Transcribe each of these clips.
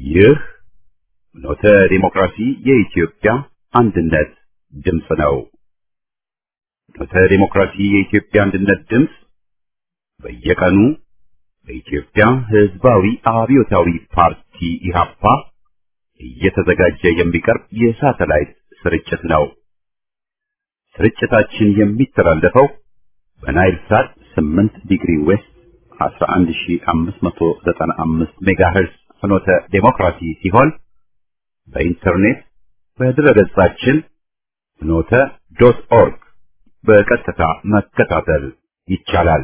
ይህ ኖተ ዲሞክራሲ የኢትዮጵያ አንድነት ድምፅ ነው። ኖተ ዲሞክራሲ የኢትዮጵያ አንድነት ድምፅ በየቀኑ በኢትዮጵያ ሕዝባዊ አብዮታዊ ፓርቲ ኢህአፓ እየተዘጋጀ የሚቀርብ የሳተላይት ስርጭት ነው። ስርጭታችን የሚተላለፈው በናይል ሳት 8 ዲግሪ ዌስት 11595 ሜጋሄርዝ ፍኖተ ዴሞክራሲ ሲሆን በኢንተርኔት በድረገጻችን ፍኖተ ዶት ኦርግ በቀጥታ መከታተል ይቻላል።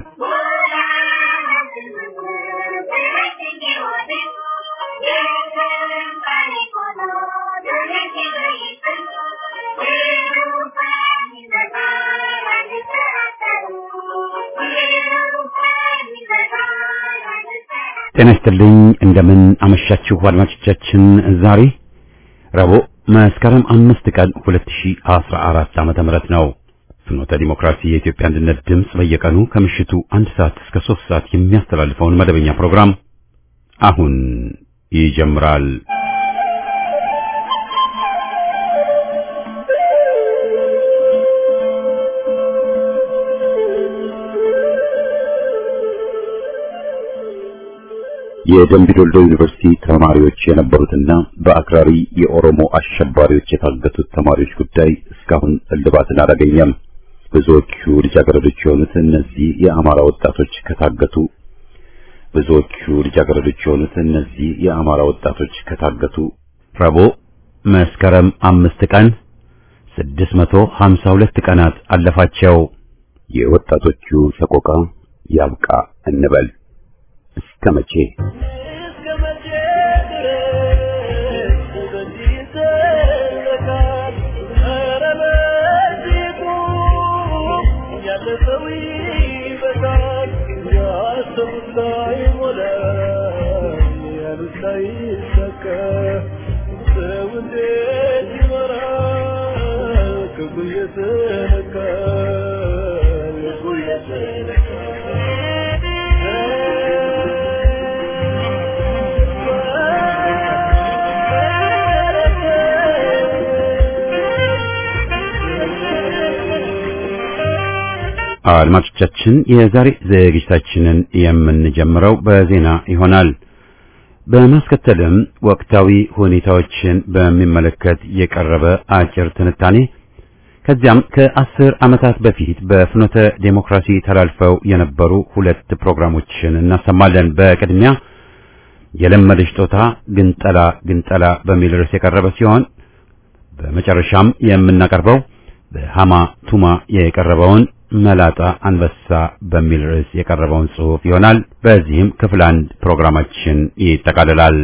ጤና ይስጥልኝ። እንደምን አመሻችሁ አድማጮቻችን። ዛሬ ረቡዕ መስከረም አምስት ቀን 2014 ዓመተ ምህረት ነው። ፍኖተ ዲሞክራሲ የኢትዮጵያ አንድነት ድምፅ በየቀኑ ከምሽቱ አንድ ሰዓት እስከ ሶስት ሰዓት የሚያስተላልፈውን መደበኛ ፕሮግራም አሁን ይጀምራል። የደምቢ ዶልዶ ዩኒቨርሲቲ ተማሪዎች የነበሩትና በአክራሪ የኦሮሞ አሸባሪዎች የታገቱት ተማሪዎች ጉዳይ እስካሁን እልባትን አላገኘም። ብዙዎቹ ልጃገረዶች የሆኑት እነዚህ የአማራ ወጣቶች ከታገቱ ብዙዎቹ ልጃገረዶች የሆኑት እነዚህ የአማራ ወጣቶች ከታገቱ ረቡዕ መስከረም አምስት ቀን 652 ቀናት አለፋቸው። የወጣቶቹ ሰቆቃ ያብቃ እንበል። እስከ መቼ አድማጮቻችን የዛሬ ዝግጅታችንን የምንጀምረው በዜና ይሆናል። በማስከተልም ወቅታዊ ሁኔታዎችን በሚመለከት የቀረበ አጭር ትንታኔ ከዚያም ከአስር ዓመታት በፊት በፍኖተ ዴሞክራሲ ተላልፈው የነበሩ ሁለት ፕሮግራሞችን እናሰማለን። በቅድሚያ የለመደች ጦታ ግንጠላ ግንጠላ በሚል ርዕስ የቀረበ ሲሆን በመጨረሻም የምናቀርበው በሃማ ቱማ የቀረበውን መላጣ አንበሳ በሚል ርዕስ የቀረበውን ጽሑፍ ይሆናል። በዚህም ክፍል አንድ ፕሮግራማችን ይጠቃልላል።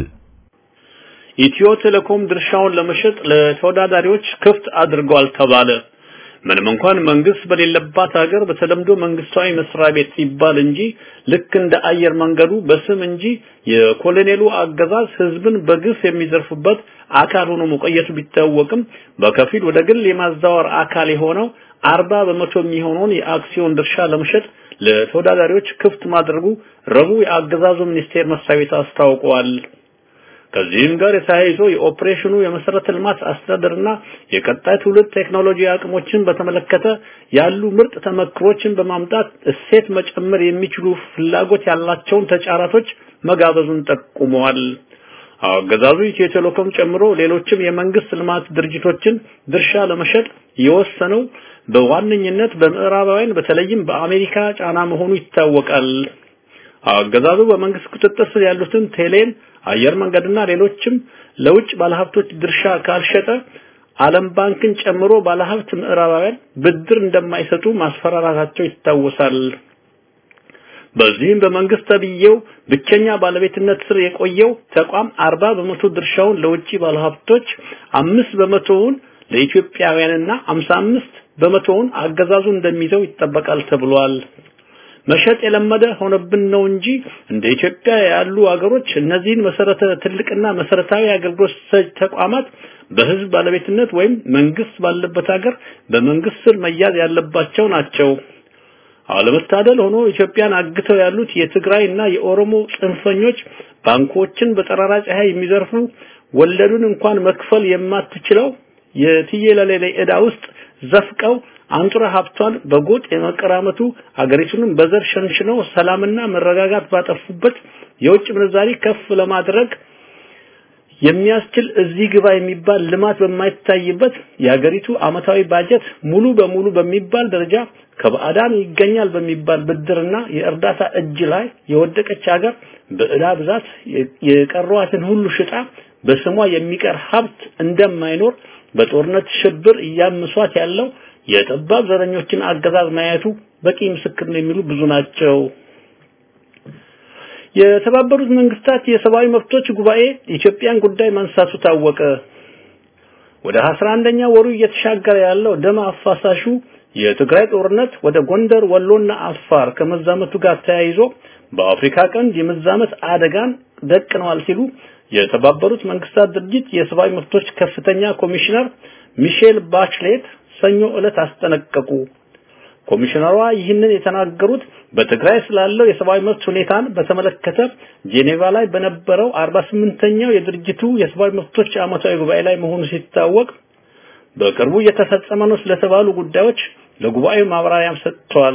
ኢትዮ ቴሌኮም ድርሻውን ለመሸጥ ለተወዳዳሪዎች ክፍት አድርጓል ተባለ። ምንም እንኳን መንግስት በሌለባት ሀገር በተለምዶ መንግስታዊ መስሪያ ቤት ሲባል እንጂ ልክ እንደ አየር መንገዱ በስም እንጂ የኮሎኔሉ አገዛዝ ህዝብን በግፍ የሚዘርፉበት አካል ሆኖ መቆየቱ ቢታወቅም በከፊል ወደ ግል የማዛወር አካል የሆነው አርባ በመቶ የሚሆነውን የአክሲዮን ድርሻ ለመሸጥ ለተወዳዳሪዎች ክፍት ማድረጉ ረቡዕ የአገዛዙ ሚኒስቴር መስሪያ ቤት አስታውቀዋል። ከዚህም ጋር የተያይዞ የኦፕሬሽኑ የመሰረተ ልማት አስተዳደርና የቀጣይ ትውልድ ቴክኖሎጂ አቅሞችን በተመለከተ ያሉ ምርጥ ተመክሮችን በማምጣት እሴት መጨመር የሚችሉ ፍላጎት ያላቸውን ተጫራቶች መጋበዙን ጠቁመዋል። አገዛዙ ኢትዮ ቴሌኮም ጨምሮ ሌሎችም የመንግስት ልማት ድርጅቶችን ድርሻ ለመሸጥ የወሰነው በዋነኝነት በምዕራባውያን በተለይም በአሜሪካ ጫና መሆኑ ይታወቃል። አገዛዙ በመንግስት ቁጥጥር ስር ያሉትን ቴሌን፣ አየር መንገድና ሌሎችም ለውጭ ባለሀብቶች ድርሻ ካልሸጠ ዓለም ባንክን ጨምሮ ባለሀብት ምዕራባውያን ብድር እንደማይሰጡ ማስፈራራታቸው ይታወሳል። በዚህም በመንግስት ተብዬው ብቸኛ ባለቤትነት ስር የቆየው ተቋም አርባ በመቶ ድርሻውን ለውጭ ባለሀብቶች፣ አምስት በመቶውን ለኢትዮጵያውያንና አምሳ አምስት በመቶውን አገዛዙ እንደሚይዘው ይጠበቃል ተብሏል። መሸጥ የለመደ ሆነብን ነው እንጂ እንደ ኢትዮጵያ ያሉ አገሮች እነዚህን መሰረተ ትልቅና መሰረታዊ አገልግሎት ሰጭ ተቋማት በህዝብ ባለቤትነት ወይም መንግስት ባለበት ሀገር በመንግስት ስር መያዝ ያለባቸው ናቸው። አለመታደል ሆኖ ኢትዮጵያን አግተው ያሉት የትግራይ እና የኦሮሞ ጽንፈኞች ባንኮችን በጠራራ ፀሐይ የሚዘርፉ ወለዱን እንኳን መክፈል የማትችለው የትየለሌ ዕዳ ውስጥ ዘፍቀው አንጡራ ሀብቷን በጎጥ የመቀራመቱ አገሪቱንም በዘር ሸንሽነው ሰላምና መረጋጋት ባጠፉበት የውጭ ምንዛሪ ከፍ ለማድረግ የሚያስችል እዚህ ግባ የሚባል ልማት በማይታይበት የሀገሪቱ አመታዊ ባጀት ሙሉ በሙሉ በሚባል ደረጃ ከባዕዳን ይገኛል በሚባል ብድርና የእርዳታ እጅ ላይ የወደቀች ሀገር በዕዳ ብዛት የቀሯትን ሁሉ ሽጣ በስሟ የሚቀር ሀብት እንደማይኖር በጦርነት ሽብር እያምሷት ያለው የጠባብ ዘረኞችን አገዛዝ ማየቱ በቂ ምስክር ነው የሚሉ ብዙ ናቸው። የተባበሩት መንግስታት የሰብአዊ መብቶች ጉባኤ ኢትዮጵያን ጉዳይ ማንሳቱ ታወቀ። ወደ 11ኛ ወሩ እየተሻገረ ያለው ደም አፋሳሹ የትግራይ ጦርነት ወደ ጎንደር፣ ወሎና አፋር ከመዛመቱ ጋር ተያይዞ በአፍሪካ ቀንድ የመዛመት አደጋን ደቅነዋል ሲሉ የተባበሩት መንግስታት ድርጅት የሰብአዊ መብቶች ከፍተኛ ኮሚሽነር ሚሼል ባችሌት ሰኞ ዕለት አስጠነቀቁ። ኮሚሽነሯ ይህንን የተናገሩት በትግራይ ስላለው የሰብአዊ መብት ሁኔታን በተመለከተ ጄኔቫ ላይ በነበረው 48ኛው የድርጅቱ የሰብአዊ መብቶች ዓመታዊ ጉባኤ ላይ መሆኑ ሲታወቅ በቅርቡ እየተፈጸመ ነው ስለተባሉ ጉዳዮች ለጉባኤው ማብራሪያም ሰጥተዋል።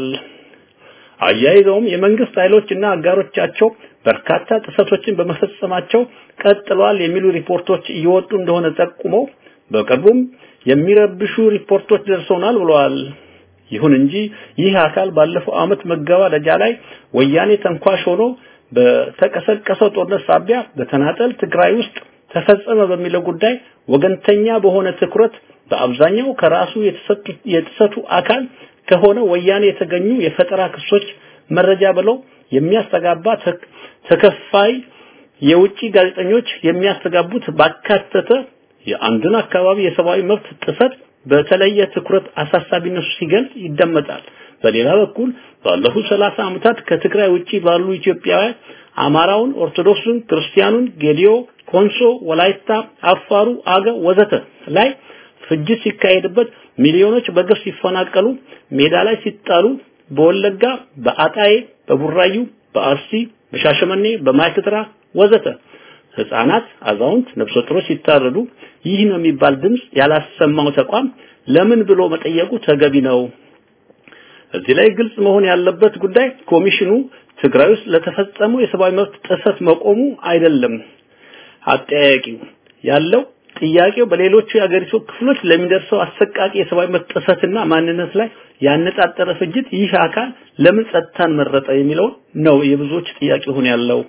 አያይዘውም የመንግስት ኃይሎች እና አጋሮቻቸው በርካታ ጥሰቶችን በመፈጸማቸው ቀጥለዋል የሚሉ ሪፖርቶች እየወጡ እንደሆነ ጠቁመው በቅርቡም የሚረብሹ ሪፖርቶች ደርሰውናል ብለዋል። ይሁን እንጂ ይህ አካል ባለፈው አመት መገባደጃ ላይ ወያኔ ተንኳሽ ሆኖ በተቀሰቀሰው ጦርነት ሳቢያ በተናጠል ትግራይ ውስጥ ተፈጸመ በሚለው ጉዳይ ወገንተኛ በሆነ ትኩረት በአብዛኛው ከራሱ የተሰጡ አካል ከሆነ ወያኔ የተገኙ የፈጠራ ክሶች መረጃ ብለው የሚያስተጋባ ተከፋይ የውጪ ጋዜጠኞች የሚያስተጋቡት ባካተተ የአንድን አካባቢ የሰብአዊ መብት ጥሰት በተለየ ትኩረት አሳሳቢነቱ ሲገልጽ ይደመጣል። በሌላ በኩል ባለፉት 30 ዓመታት ከትግራይ ውጪ ባሉ ኢትዮጵያውያን አማራውን፣ ኦርቶዶክሱን፣ ክርስቲያኑን፣ ጌዲዮ፣ ኮንሶ፣ ወላይታ፣ አፋሩ፣ አገ ወዘተ ላይ ፍጅት ሲካሄድበት ሚሊዮኖች በግፍ ሲፈናቀሉ ሜዳ ላይ ሲጣሉ በወለጋ፣ በአጣዬ፣ በቡራዩ፣ በአርሲ፣ በሻሸመኔ፣ በማይክድራ ወዘተ ህፃናት፣ አዛውንት፣ ነፍሰ ጡሮች ሲታረዱ ይህ ነው የሚባል ድምጽ ያላሰማው ተቋም ለምን ብሎ መጠየቁ ተገቢ ነው። እዚህ ላይ ግልጽ መሆን ያለበት ጉዳይ ኮሚሽኑ ትግራይ ውስጥ ለተፈጸመው የሰብአዊ መብት ጥሰት መቆሙ አይደለም። አጠያያቂው ያለው ጥያቄው በሌሎቹ የአገሪቱ ክፍሎች ለሚደርሰው አሰቃቂ የሰብአዊ መብት ጥሰትና ማንነት ላይ ያነጣጠረ ፍጅት ይህ አካል ለምን ጸጥታን መረጠ የሚለው ነው የብዙዎች ጥያቄ ሆኖ ያለው።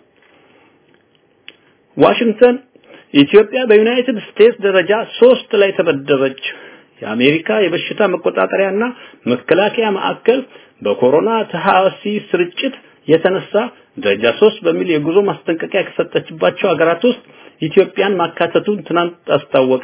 ዋሽንግተን ኢትዮጵያ በዩናይትድ ስቴትስ ደረጃ ሶስት ላይ ተመደበች። የአሜሪካ የበሽታ መቆጣጠሪያና መከላከያ ማዕከል በኮሮና ተሐዋሲ ስርጭት የተነሳ ደረጃ ሶስት በሚል የጉዞ ማስጠንቀቂያ ከሰጠችባቸው ሀገራት ውስጥ ኢትዮጵያን ማካተቱን ትናንት አስታወቀ።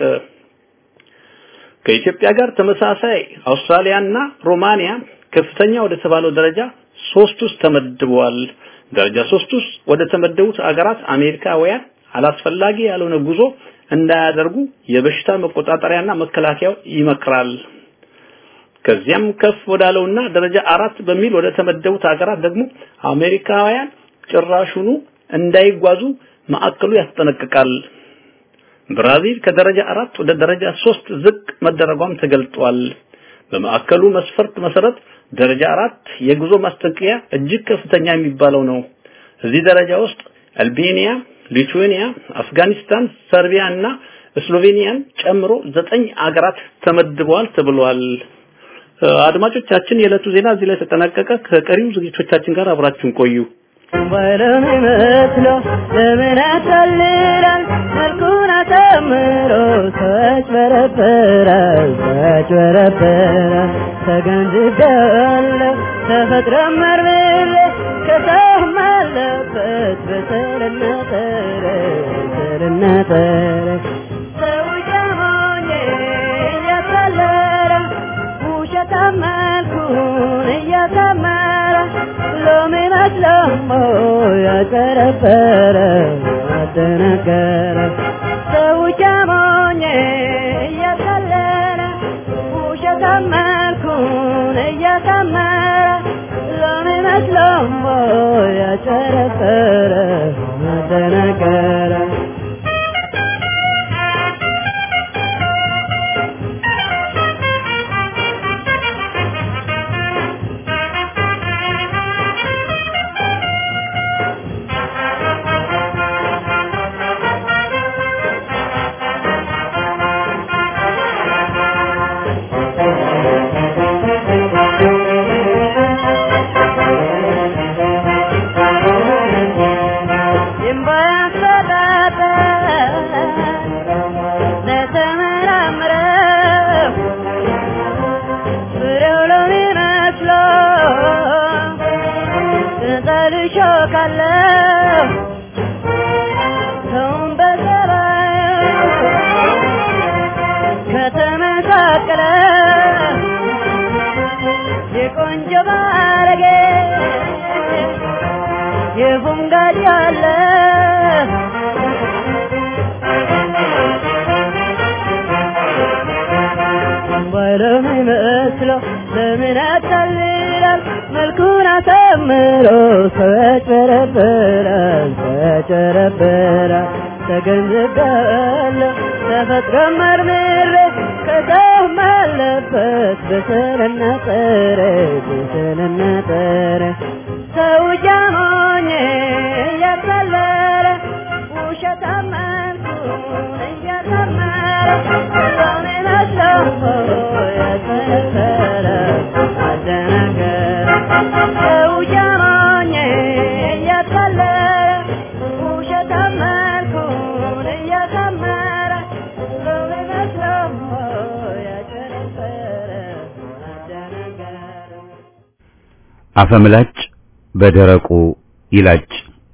ከኢትዮጵያ ጋር ተመሳሳይ አውስትራሊያና ሮማኒያ ከፍተኛ ወደ ተባለው ደረጃ ሶስት ውስጥ ተመድበዋል። ደረጃ ሶስት ውስጥ ወደ ተመደቡት አገራት አሜሪካውያን አላስፈላጊ ያልሆነ ጉዞ እንዳያደርጉ የበሽታ መቆጣጠሪያና መከላከያው ይመክራል። ከዚያም ከፍ ወዳለውና ደረጃ አራት በሚል ወደ ተመደቡት ሀገራት ደግሞ አሜሪካውያን ጭራሹኑ እንዳይጓዙ ማዕከሉ ያስጠነቅቃል። ብራዚል ከደረጃ አራት ወደ ደረጃ ሶስት ዝቅ መደረጓም ተገልጧል። በማዕከሉ መስፈርት መሰረት ደረጃ አራት የጉዞ ማስጠንቀቂያ እጅግ ከፍተኛ የሚባለው ነው። እዚህ ደረጃ ውስጥ አልቤኒያ፣ ሊቱዌኒያ፣ አፍጋኒስታን፣ ሰርቢያ እና ስሎቬኒያን ጨምሮ ዘጠኝ አገራት ተመድበዋል ተብሏል። አድማጮቻችን የዕለቱ ዜና እዚህ ላይ ተጠናቀቀ። ከቀሪው ዝግጅቶቻችን ጋር አብራችሁን ቆዩ። ወለም መስሎ ለምን ያታልላል መልኩን አሳምሮ ተጭበረበራል ተጭበረበራል ተገንዝቤዋለሁ ተፈጥሮ መርምሬ ከሰውም አለበት በሰልና ጠረ በሰልና ጠረ ሰው ጀሞኜ እያታለለ ውሸታም መልኩን እያሳመረ ሎሚ መስለሞ ያጨረበረ ያደነገረ ሰው ጀሞኜ እያታለለ ውሸታም መልኩን እያሳመረ መስሎሞ ያጨረፈረ አደናገረ የቆንጆ ባረጌ የቡንጋድ ያለ ባለም ይመስለው ለምን ያታልላል መልኩን አሳምሮ ሰው ያጭበረብራል ሰው ያጭበረብራል ተገንዝቤያለሁ ተፈጥሮ መርምሬ ከሰውም አለበት በስልና ጥረ በስልና ጥረ ሰው ጃሞኝ እያታለለ ውሸት አመንኩን እያሳመረ ሰውን መስሎ ያስመሰለ አደናገረ ሰው ጃሞኝ እያታለለ ውሸት አመንኩን እያሳመረ ሰውን መስሎ ያጨረሰረ አደናገረ አፈምላጭ በደረቁ ይላጭ።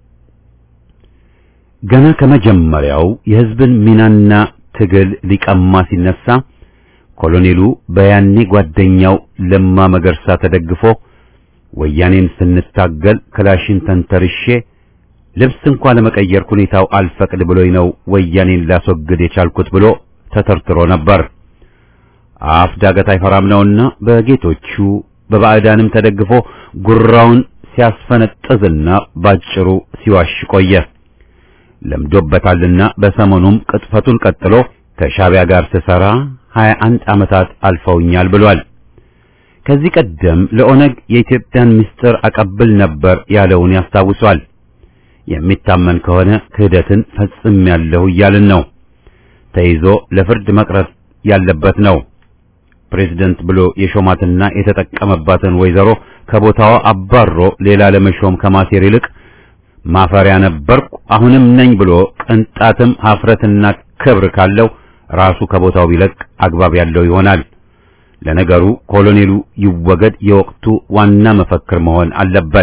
ገና ከመጀመሪያው የሕዝብን ሚናና ትግል ሊቀማ ሲነሳ ኮሎኔሉ በያኔ ጓደኛው ለማ መገርሳ ተደግፎ ወያኔን ስንታገል ክላሽን ተንተርሼ ልብስ እንኳ ለመቀየር ሁኔታው አልፈቅድ ብሎኝ ነው ወያኔን ላስወግድ የቻልኩት ብሎ ተተርትሮ ነበር። አፍ ዳገት አይፈራም ነውና በጌቶቹ በባዕዳንም ተደግፎ ጉራውን ሲያስፈነጥዝና ባጭሩ ሲዋሽ ቆየ። ለምዶበታልና በሰሞኑም ቅጥፈቱን ቀጥሎ ከሻቢያ ጋር ስሰራ 21 ዓመታት አልፈውኛል ብሏል። ከዚህ ቀደም ለኦነግ የኢትዮጵያን ምስጢር አቀብል ነበር ያለውን ያስታውሷል። የሚታመን ከሆነ ክህደትን ፈጽሜያለሁ እያልን ነው። ተይዞ ለፍርድ መቅረብ ያለበት ነው። ፕሬዝደንት ብሎ የሾማትና የተጠቀመባትን ወይዘሮ ከቦታዋ አባሮ ሌላ ለመሾም ከማሴር ይልቅ ማፈሪያ ነበርኩ አሁንም ነኝ ብሎ ቅንጣትም ሀፍረትና ክብር ካለው ራሱ ከቦታው ቢለቅ አግባብ ያለው ይሆናል። ለነገሩ ኮሎኔሉ ይወገድ የወቅቱ ዋና መፈክር መሆን አለበት።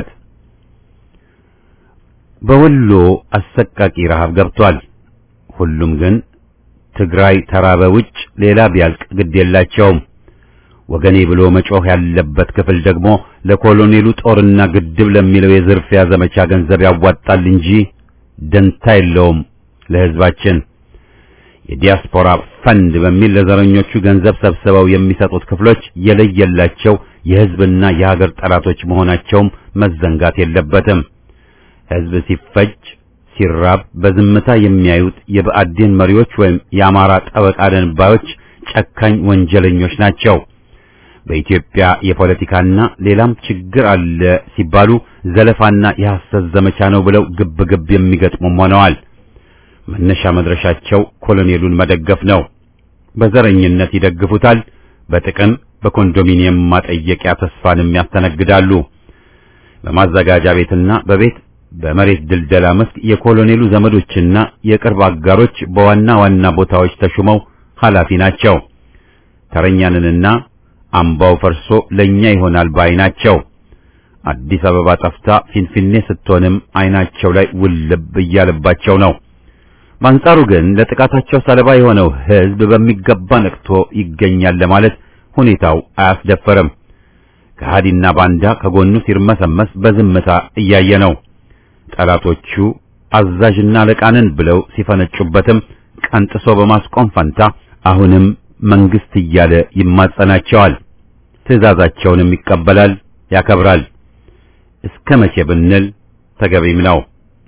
በወሎ አሰቃቂ ረሃብ ገብቷል። ሁሉም ግን ትግራይ ተራበ ውጭ ሌላ ቢያልቅ ግድ የላቸውም። ወገኔ ብሎ መጮህ ያለበት ክፍል ደግሞ ለኮሎኔሉ ጦርና ግድብ ለሚለው የዝርፊያ ዘመቻ ገንዘብ ያዋጣል እንጂ ደንታ የለውም ለሕዝባችን። የዲያስፖራ ፈንድ በሚል ለዘረኞቹ ገንዘብ ሰብስበው የሚሰጡት ክፍሎች የለየላቸው የሕዝብና የሀገር ጠላቶች መሆናቸውም መዘንጋት የለበትም። ሕዝብ ሲፈጅ ሲራብ በዝምታ የሚያዩት የብአዴን መሪዎች ወይም የአማራ ጠበቃ ደንባዮች ጨካኝ ወንጀለኞች ናቸው። በኢትዮጵያ የፖለቲካና ሌላም ችግር አለ ሲባሉ ዘለፋና የሐሰት ዘመቻ ነው ብለው ግብ ግብ የሚገጥሙም ሆነዋል። መነሻ መድረሻቸው ኮሎኔሉን መደገፍ ነው። በዘረኝነት ይደግፉታል። በጥቅም በኮንዶሚኒየም ማጠየቂያ ተስፋንም ያስተነግዳሉ። በማዘጋጃ ቤትና በቤት በመሬት ድልደላ መስክ የኮሎኔሉ ዘመዶችና የቅርብ አጋሮች በዋና ዋና ቦታዎች ተሹመው ኃላፊ ናቸው። ተረኛንንና አምባው ፈርሶ ለኛ ይሆናል ባይ ናቸው። አዲስ አበባ ጠፍታ ፊንፊኔ ስትሆንም አይናቸው ላይ ውልብ እያለባቸው ነው። በአንጻሩ ግን ለጥቃታቸው ሰለባ የሆነው ሕዝብ በሚገባ ነቅቶ ይገኛል ለማለት ሁኔታው አያስደፈርም። ከሃዲና ባንዳ ከጎኑ ሲርመሰመስ በዝምታ እያየ ነው። ጠላቶቹ አዛዥና አለቃንን ብለው ሲፈነጩበትም ቀንጥሶ በማስቆም ፈንታ አሁንም መንግስት እያለ ይማጸናቸዋል። ትዕዛዛቸውንም ይቀበላል፣ ያከብራል። እስከ መቼ ብንል ተገቢም ነው።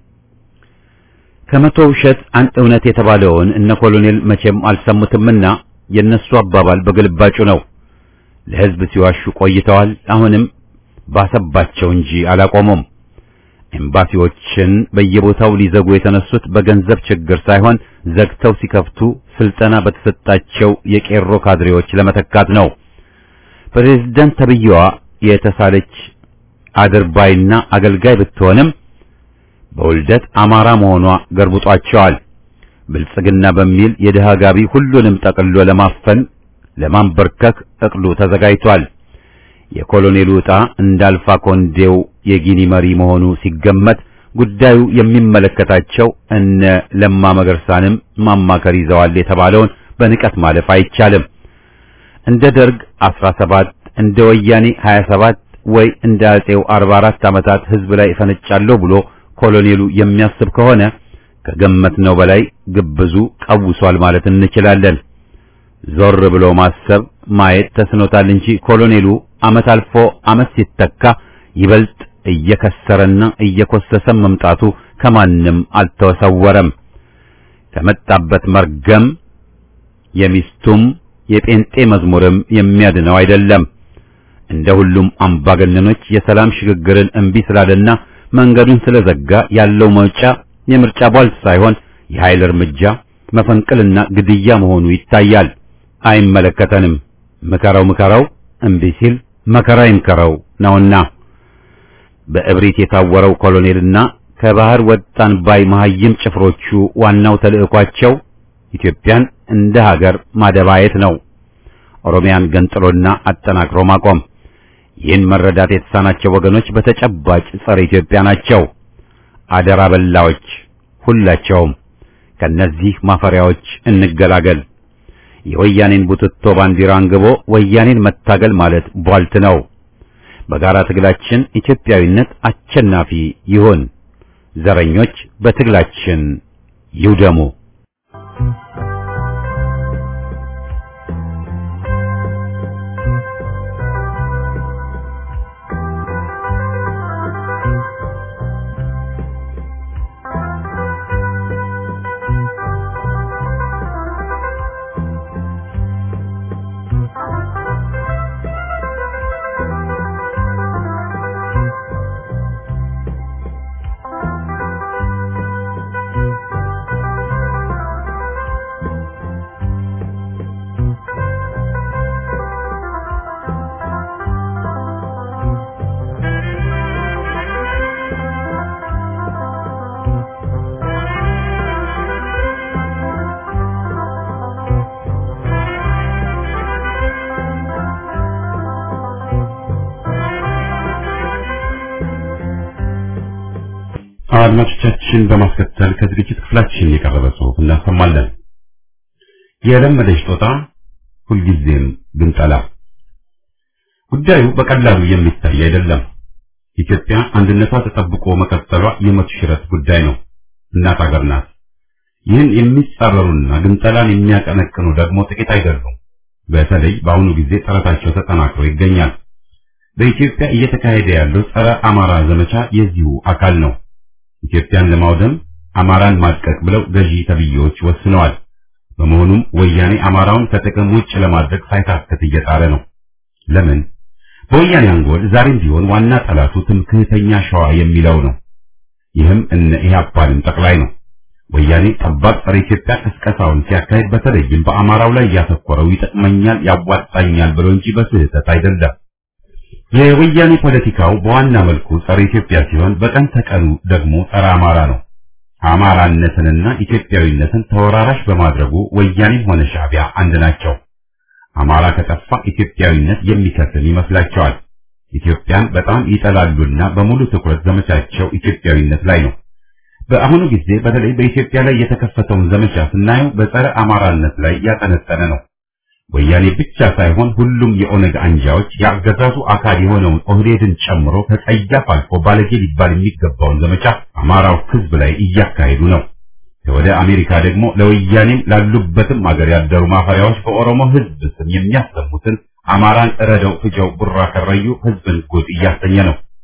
ከመቶ ውሸት አንድ እውነት የተባለውን እነ ኮሎኔል መቼም አልሰሙትምና የነሱ አባባል በግልባጩ ነው። ለሕዝብ ሲዋሹ ቆይተዋል። አሁንም ባሰባቸው እንጂ አላቆሙም። ኤምባሲዎችን በየቦታው ሊዘጉ የተነሱት በገንዘብ ችግር ሳይሆን ዘግተው ሲከፍቱ ስልጠና በተሰጣቸው የቄሮ ካድሬዎች ለመተካት ነው። ፕሬዝዳንት ተብዬዋ የተሳለች አድርባይና አገልጋይ ብትሆንም በውልደት አማራ መሆኗ ገርብጧቸዋል። ብልጽግና በሚል የድሃ ጋቢ ሁሉንም ጠቅልሎ ለማፈን ለማንበርከክ እቅዱ ተዘጋጅቷል። የኮሎኔሉ ዕጣ እንዳልፋ ኮንዴው የጊኒ መሪ መሆኑ ሲገመት ጉዳዩ የሚመለከታቸው እነ ለማ መገርሳንም ማማከር ይዘዋል የተባለውን በንቀት ማለፍ አይቻልም። እንደ ደርግ 17 እንደ ወያኔ 27 ወይ እንደ አጼው 44 ዓመታት ህዝብ ላይ እፈነጫለሁ ብሎ ኮሎኔሉ የሚያስብ ከሆነ ከገመትነው በላይ ግብዙ ቀውሷል ማለት እንችላለን። ዞር ብሎ ማሰብ ማየት ተስኖታል እንጂ ኮሎኔሉ ዓመት አልፎ ዓመት ሲተካ ይበልጥ እየከሰረና እየኮሰሰ መምጣቱ ከማንም አልተሰወረም። ከመጣበት መርገም የሚስቱም የጴንጤ መዝሙርም የሚያድነው አይደለም። እንደ ሁሉም አምባገነኖች የሰላም ሽግግርን እምቢ ስላለና መንገዱን ስለዘጋ ያለው መውጫ የምርጫ ቧልት ሳይሆን የኃይል እርምጃ መፈንቅልና ግድያ መሆኑ ይታያል። አይመለከተንም፣ ምከረው ምከረው እምቢ ሲል መከራ ይምከረው ነውና በእብሪት የታወረው ኮሎኔልና ከባህር ወጣን ባይ መሐይም ጭፍሮቹ ዋናው ተልዕኳቸው ኢትዮጵያን እንደ ሀገር ማደባየት ነው። ኦሮሚያን ገንጥሎና አጠናክሮ ማቆም። ይህን መረዳት የተሳናቸው ወገኖች በተጨባጭ ጸረ ኢትዮጵያ ናቸው። አደራ በላዎች ሁላቸውም። ከነዚህ ማፈሪያዎች እንገላገል። የወያኔን ቡትቶ ባንዲራ አንግቦ ወያኔን መታገል ማለት ቧልት ነው። በጋራ ትግላችን ኢትዮጵያዊነት አሸናፊ ይሁን። ዘረኞች በትግላችን ይውደሙ። አድማጮቻችን በማስከተል ከዝግጅት ክፍላችን የቀረበ ጽሑፍ እናሰማለን። የለመደች ጦጣ ሁልጊዜም ግንጠላ። ጉዳዩ በቀላሉ የሚታይ አይደለም። ኢትዮጵያ አንድነቷ ተጠብቆ መቀጠሏ የሞት ሽረት ጉዳይ ነው። እናት አገር ናት። ይህን የሚጻረሩና ግንጠላን የሚያቀነቅኑ ደግሞ ጥቂት አይደሉም። በተለይ በአሁኑ ጊዜ ጥረታቸው ተጠናክሮ ይገኛል። በኢትዮጵያ እየተካሄደ ያለው ጸረ አማራ ዘመቻ የዚሁ አካል ነው። ኢትዮጵያን ለማውደም አማራን ማጥቀቅ ብለው ገዢ ተብዬዎች ወስነዋል። በመሆኑም ወያኔ አማራውን ከጥቅም ውጭ ለማድረግ ሳይታክት እየጣረ ነው። ለምን? በወያኔ አንጎል ዛሬም ቢሆን ዋና ጠላቱ ትምክህተኛ ሸዋ የሚለው ነው። ይህም እነ ኢህአፓንም ጠቅላይ ነው። ወያኔ ጠባብ ጸረ ኢትዮጵያ ቅስቀሳውን ሲያካሄድ በተለይም በአማራው ላይ ያተኮረው ይጠቅመኛል፣ ያዋጣኛል ብሎ እንጂ በስህተት አይደለም። የወያኔ ፖለቲካው በዋና መልኩ ጸረ ኢትዮጵያ ሲሆን በቀን ተቀኑ ደግሞ ጸረ አማራ ነው። አማራነትንና ኢትዮጵያዊነትን ተወራራሽ በማድረጉ ወያኔም ሆነ ሻዕቢያ አንድ ናቸው። አማራ ከጠፋ ኢትዮጵያዊነት የሚከስም ይመስላቸዋል። ኢትዮጵያን በጣም ይጠላሉና በሙሉ ትኩረት ዘመቻቸው ኢትዮጵያዊነት ላይ ነው። በአሁኑ ጊዜ በተለይ በኢትዮጵያ ላይ የተከፈተውን ዘመቻ ስናየው በጸረ አማራነት ላይ ያጠነጠነ ነው። ወያኔ ብቻ ሳይሆን ሁሉም የኦነግ አንጃዎች የአገዛዙ አካል የሆነውን ኦህዴድን ጨምሮ ከጸያፍ አልፎ ባለጌ ሊባል የሚገባውን ዘመቻ አማራው ሕዝብ ላይ እያካሄዱ ነው። ወደ አሜሪካ ደግሞ ለወያኔም ላሉበትም አገር ያደሩ ማፈሪያዎች በኦሮሞ ሕዝብ ስም የሚያሰሙትን አማራን እረደው ፍጀው ቡራ ከረዩ ሕዝብን ጉድ እያሰኘ ነው።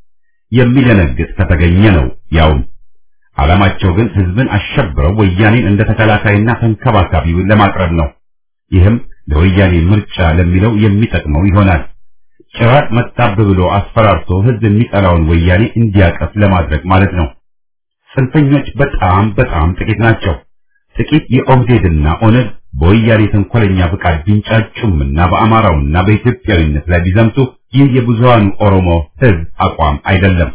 የሚደነግጥ ከተገኘ ነው ያውም ዓላማቸው ግን ህዝብን አሸብረው ወያኔን እንደ ተከላካይና ተንከባካቢ ለማቅረብ ነው። ይህም ለወያኔ ምርጫ ለሚለው የሚጠቅመው ይሆናል። ጭራቅ መጣብ ብሎ አስፈራርቶ ህዝብ የሚጠላውን ወያኔ እንዲያቀፍ ለማድረግ ማለት ነው። ጽንፈኞች በጣም በጣም ጥቂት ናቸው። ጥቂት የኦህዴድና ኦነግ በወያኔ ተንኮለኛ ፍቃድ ቢንጫጩምና በአማራውና በኢትዮጵያዊነት ላይ ቢዘምቱ ይህ የብዙሃኑ ኦሮሞ ህዝብ አቋም አይደለም።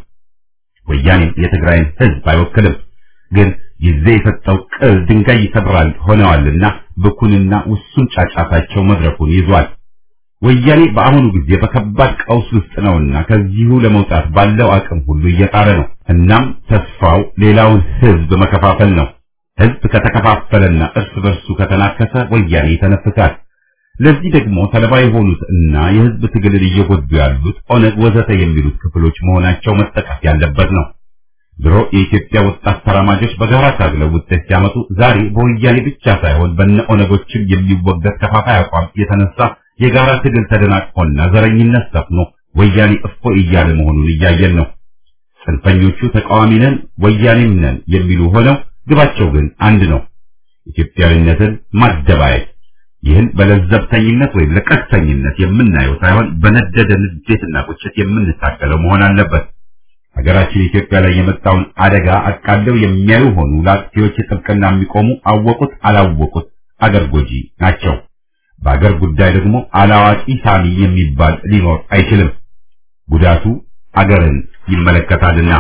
ወያኔም የትግራይን ህዝብ አይወክልም። ግን ጊዜ የሰጠው ቅል ድንጋይ ይሰብራል ሆነዋልና ብኩንና ውሱን ጫጫታቸው መድረኩን ይዟል። ወያኔ በአሁኑ ጊዜ በከባድ ቀውስ ውስጥ ነውና ከዚሁ ለመውጣት ባለው አቅም ሁሉ እየጣረ ነው። እናም ተስፋው ሌላውን ህዝብ መከፋፈል ነው። ህዝብ ከተከፋፈለና እርስ በርሱ ከተናከሰ ወያኔ ይተነፍሳል። ለዚህ ደግሞ ሰለባ የሆኑት እና የህዝብ ትግልን እየጎዱ ያሉት ኦነግ ወዘተ የሚሉት ክፍሎች መሆናቸው መጠቀስ ያለበት ነው። ድሮ የኢትዮጵያ ወጣት ተራማጆች በጋራ ታግለው ውጤት ሲያመጡ ዛሬ በወያኔ ብቻ ሳይሆን በነ ኦነጎችም የሚወገድ ከፋፋይ አቋም የተነሳ የጋራ ትግል ተደናቅፎና ዘረኝነት ሰፍኖ ወያኔ እፎ እያለ መሆኑን እያየን ነው። ጽንፈኞቹ ተቃዋሚ ነን ወያኔም ነን የሚሉ ሆነው ግባቸው ግን አንድ ነው፣ ኢትዮጵያዊነትን ማደባየት። ይህን በለዘብተኝነት ወይም ለቀስተኝነት የምናየው ሳይሆን በነደደ ንዴትና ቁጭት የምንታገለው መሆን አለበት። ሀገራችን ኢትዮጵያ ላይ የመጣውን አደጋ አቃለው የሚያዩ ሆኑ ለአጥፊዎች ጥብቅና የሚቆሙ አወቁት አላወቁት አገር ጎጂ ናቸው። በአገር ጉዳይ ደግሞ አላዋቂ ሳሚ የሚባል ሊኖር አይችልም። ጉዳቱ አገርን ይመለከታልና።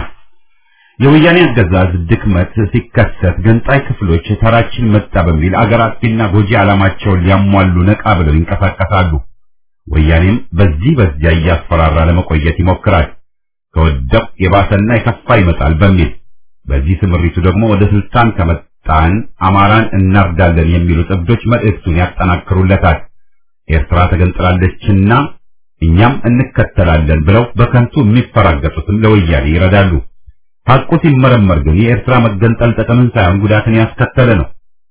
የወያኔ አገዛዝ ድክመት ሲከሰት ገንጣይ ክፍሎች ተራችን መጣ በሚል አገር አጥፊና ጎጂ ዓላማቸውን ሊያሟሉ ነቃ ብለው ይንቀሳቀሳሉ። ወያኔም በዚህ በዚያ እያስፈራራ ለመቆየት ይሞክራል። ከወደቅ የባሰና የከፋ ይመጣል በሚል በዚህ ስምሪቱ ደግሞ ወደ ስልጣን ከመጣን አማራን እናርዳለን የሚሉት እብዶች መልእክቱን ያጠናክሩለታል። ኤርትራ ተገንጥላለችና እኛም እንከተላለን ብለው በከንቱ የሚፈራገጡትም ለወያኔ ይረዳሉ። ሐቁ ሲመረመር ግን የኤርትራ መገንጠል ጥቅምን ሳይሆን ጉዳትን ያስከተለ ነው።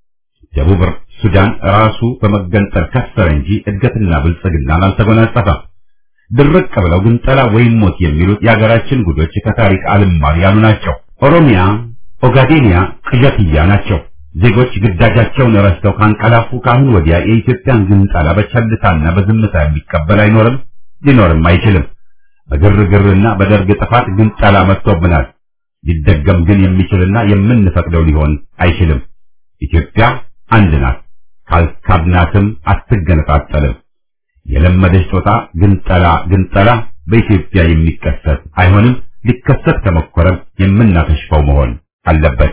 ደቡብ ሱዳን ራሱ በመገንጠል ከሰረ እንጂ እድገትና ብልጽግናን አልተጎናጸፈም። ድርቅ ብለው ግንጠላ ወይም ሞት የሚሉት የሀገራችን ጉዶች ከታሪክ አልማር ያሉ ናቸው። ኦሮሚያ፣ ኦጋዴኒያ ቅዠትያ ናቸው። ዜጎች ግዳጃቸውን ረስተው ካንቀላፉ ከአሁን ወዲያ የኢትዮጵያን ግንጠላ በቸልታና በዝምታ የሚቀበል አይኖርም፣ ሊኖርም አይችልም። በግርግርና በደርግ ጥፋት ግንጠላ መጥቶብናል። ሊደገም ግን የሚችልና የምንፈቅደው ሊሆን አይችልም። ኢትዮጵያ አንድ ናት። ካልካድናትም አትገነጣጠልም። የለመደች ጦጣ ግንጠላ ግንጠላ በኢትዮጵያ የሚከሰት አይሆንም። ሊከሰት ከመኮረም የምናከሽፈው መሆን አለበት።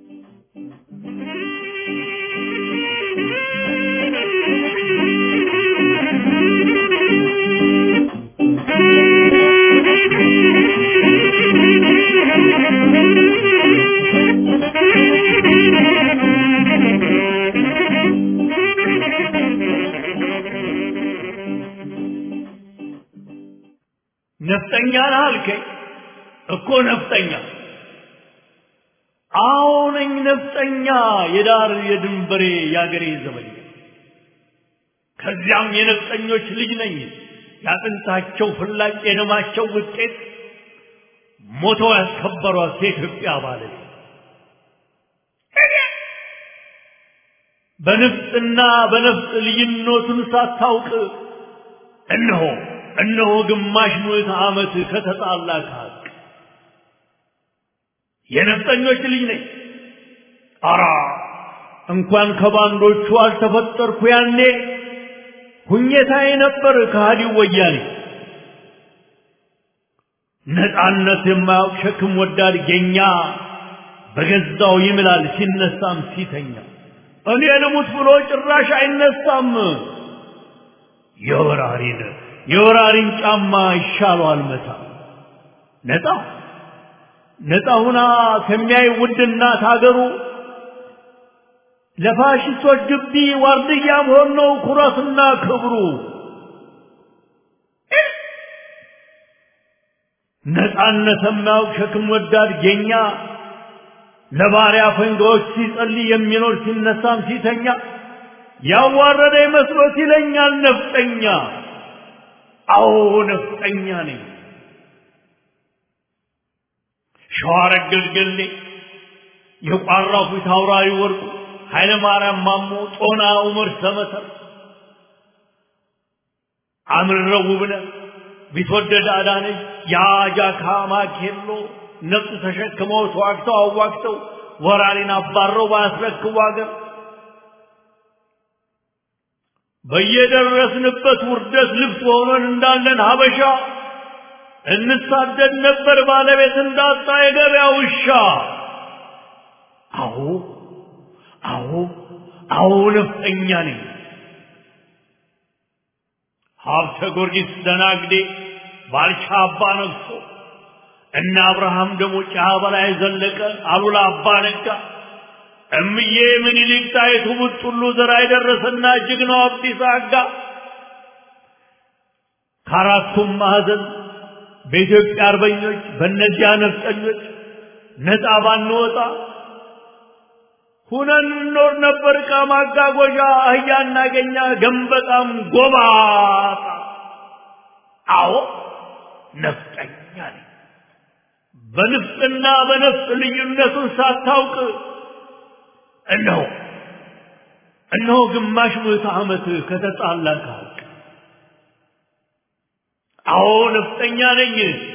ነፍጠኛ ነህ አልከኝ እኮ ነፍጠኛ አዎ ነኝ ነፍጠኛ የዳር የድንበሬ የአገሬ ዘበኛ ከዚያም የነፍጠኞች ልጅ ነኝ ያጥንታቸው ፍላጭ የደማቸው ውጤት ሞተው ያስከበሯት የኢትዮጵያ ባለቤት በንፍጥና በነፍጥ ልዩነቱን ሳታውቅ እነሆ እነሆ ግማሽ ምዕተ ዓመት ከተጣላ ከሀቅ የነፍጠኞች ልጅ ነኝ። አራ እንኳን ከባንዶቹ አልተፈጠርኩ ያኔ ሁኘታዬ ነበር ከሃዲው ወያኔ። ነፃነት የማያውቅ ሸክም ወዳድ ጌኛ በገዛው ይምላል ሲነሳም ሲተኛ እኔ ልሙት ብሎ ጭራሽ አይነሳም። የወራሪን የወራሪን ጫማ ይሻለዋል መታ ነፃ ነፃ ሁና ከሚያይ ውድ እናት ሀገሩ ለፋሽስቶች ግቢ ዋርድያ መሆን ነው ኩራትና ክብሩ። ነፃነት የማያውቅ ሸክም ወዳድ ጌኛ ለባሪያ ፈንጋዎች ሲጸልይ የሚኖር ሲነሳም ሲተኛ ያዋረደ መስሎት ይለኛል ነፍጠኛ። አዎ ነፍጠኛ ነኝ። ሸዋረገድ ገሌ የቋራው ፊት አውራሪ ወርቁ ኃይለ ማርያም ማሞ ጦና ዑመር ሰመሰር አምርረው ውብነህ ቢትወደድ አዳነች የአጃካ ማኬሎ ነፍጥ ተሸክመው ተዋግተው አዋግተው ወራሪን አባረው ባያስረክቡ አገር በየደረስንበት ውርደት ልብስ ሆነን እንዳለን ሀበሻ እንሳደድ ነበር ባለቤት እንዳጣ የገበያ ውሻ። አዎ አዎ አዎ ነፍጠኛ ነኝ። ሀብተ ጊዮርጊስ ደናግዴ ባልቻ አባ ነግሶ እነ አብርሃም ደሞ ጫ በላይ ዘለቀ አሉላ አባ ነጋ እምዬ ምኒልክ ጣይቱ ቡጥሉ ዘራ የደረሰና ጀግናው አብዲሳ አጋ ከአራቱም ማዕዘን በኢትዮጵያ አርበኞች በእነዚያ ነፍጠኞች ነፃ ባንወጣ ሁነን እንኖር ነበር። ዕቃ ማጓጓዣ አህያ እናገኛ ገንበጣም ጎባጣ። አዎ ነፍጠኛ ነኝ። በንፍጥና በነፍጥ ልዩነቱን ሳታውቅ እነሆ እነሆ ግማሽ ምዕተ ዓመት ከተጣላ ከሀቅ አዎ ነፍጠኛ ነኝ።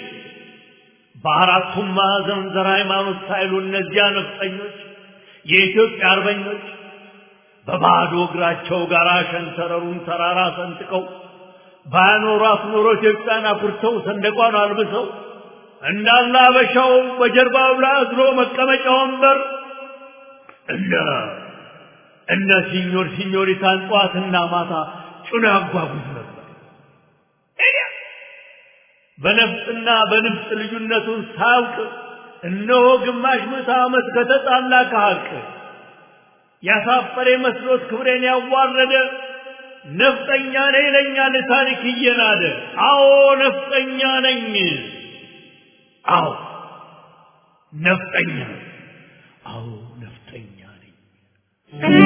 በአራቱም ማዕዘን ዘር ሃይማኖት ሳይሉ እነዚያ ነፍጠኞች የኢትዮጵያ አርበኞች በባዶ እግራቸው ጋር ሸንተረሩን ተራራ ሰንጥቀው ባያኖሯት ኖሮ ኢትዮጵያን አኩርተው ሰንደቋን አልብሰው እንዳለ አበሻው በጀርባው ላይ አዝሎ መቀመጫ ወንበር እነ እነ ሲኞር ሲኞሪታን ጠዋትና ማታ ጭኖ ያጓጉዝ ነበር። በነፍጥና በንፍጥ ልዩነቱን ሳያውቅ እነሆ ግማሽ ምዕተ ዓመት ከተጣላ ከሀቅ ያሳፈረ መስሎት ክብሬን ያዋረደ ነፍጠኛ ነኝ ይለኛል ታሪክ እየናደ። አዎ ነፍጠኛ ነኝ። አዎ ነፍጠኛ ነኝ። አዎ ነፍጠኛ ነኝ።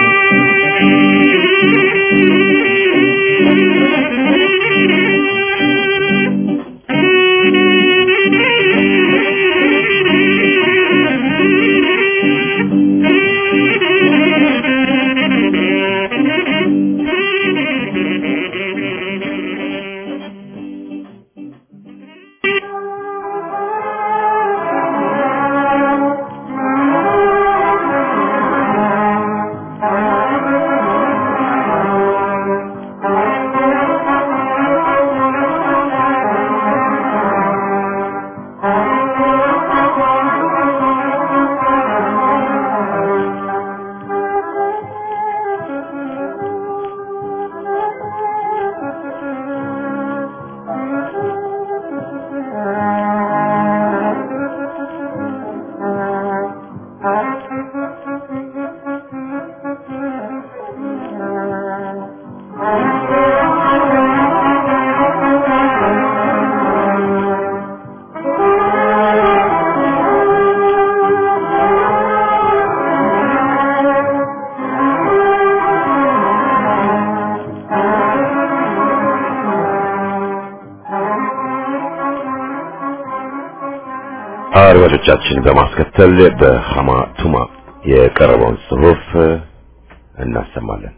አድማጮቻችን በማስከተል በሐማ ቱማ የቀረበውን ጽሑፍ እናሰማለን።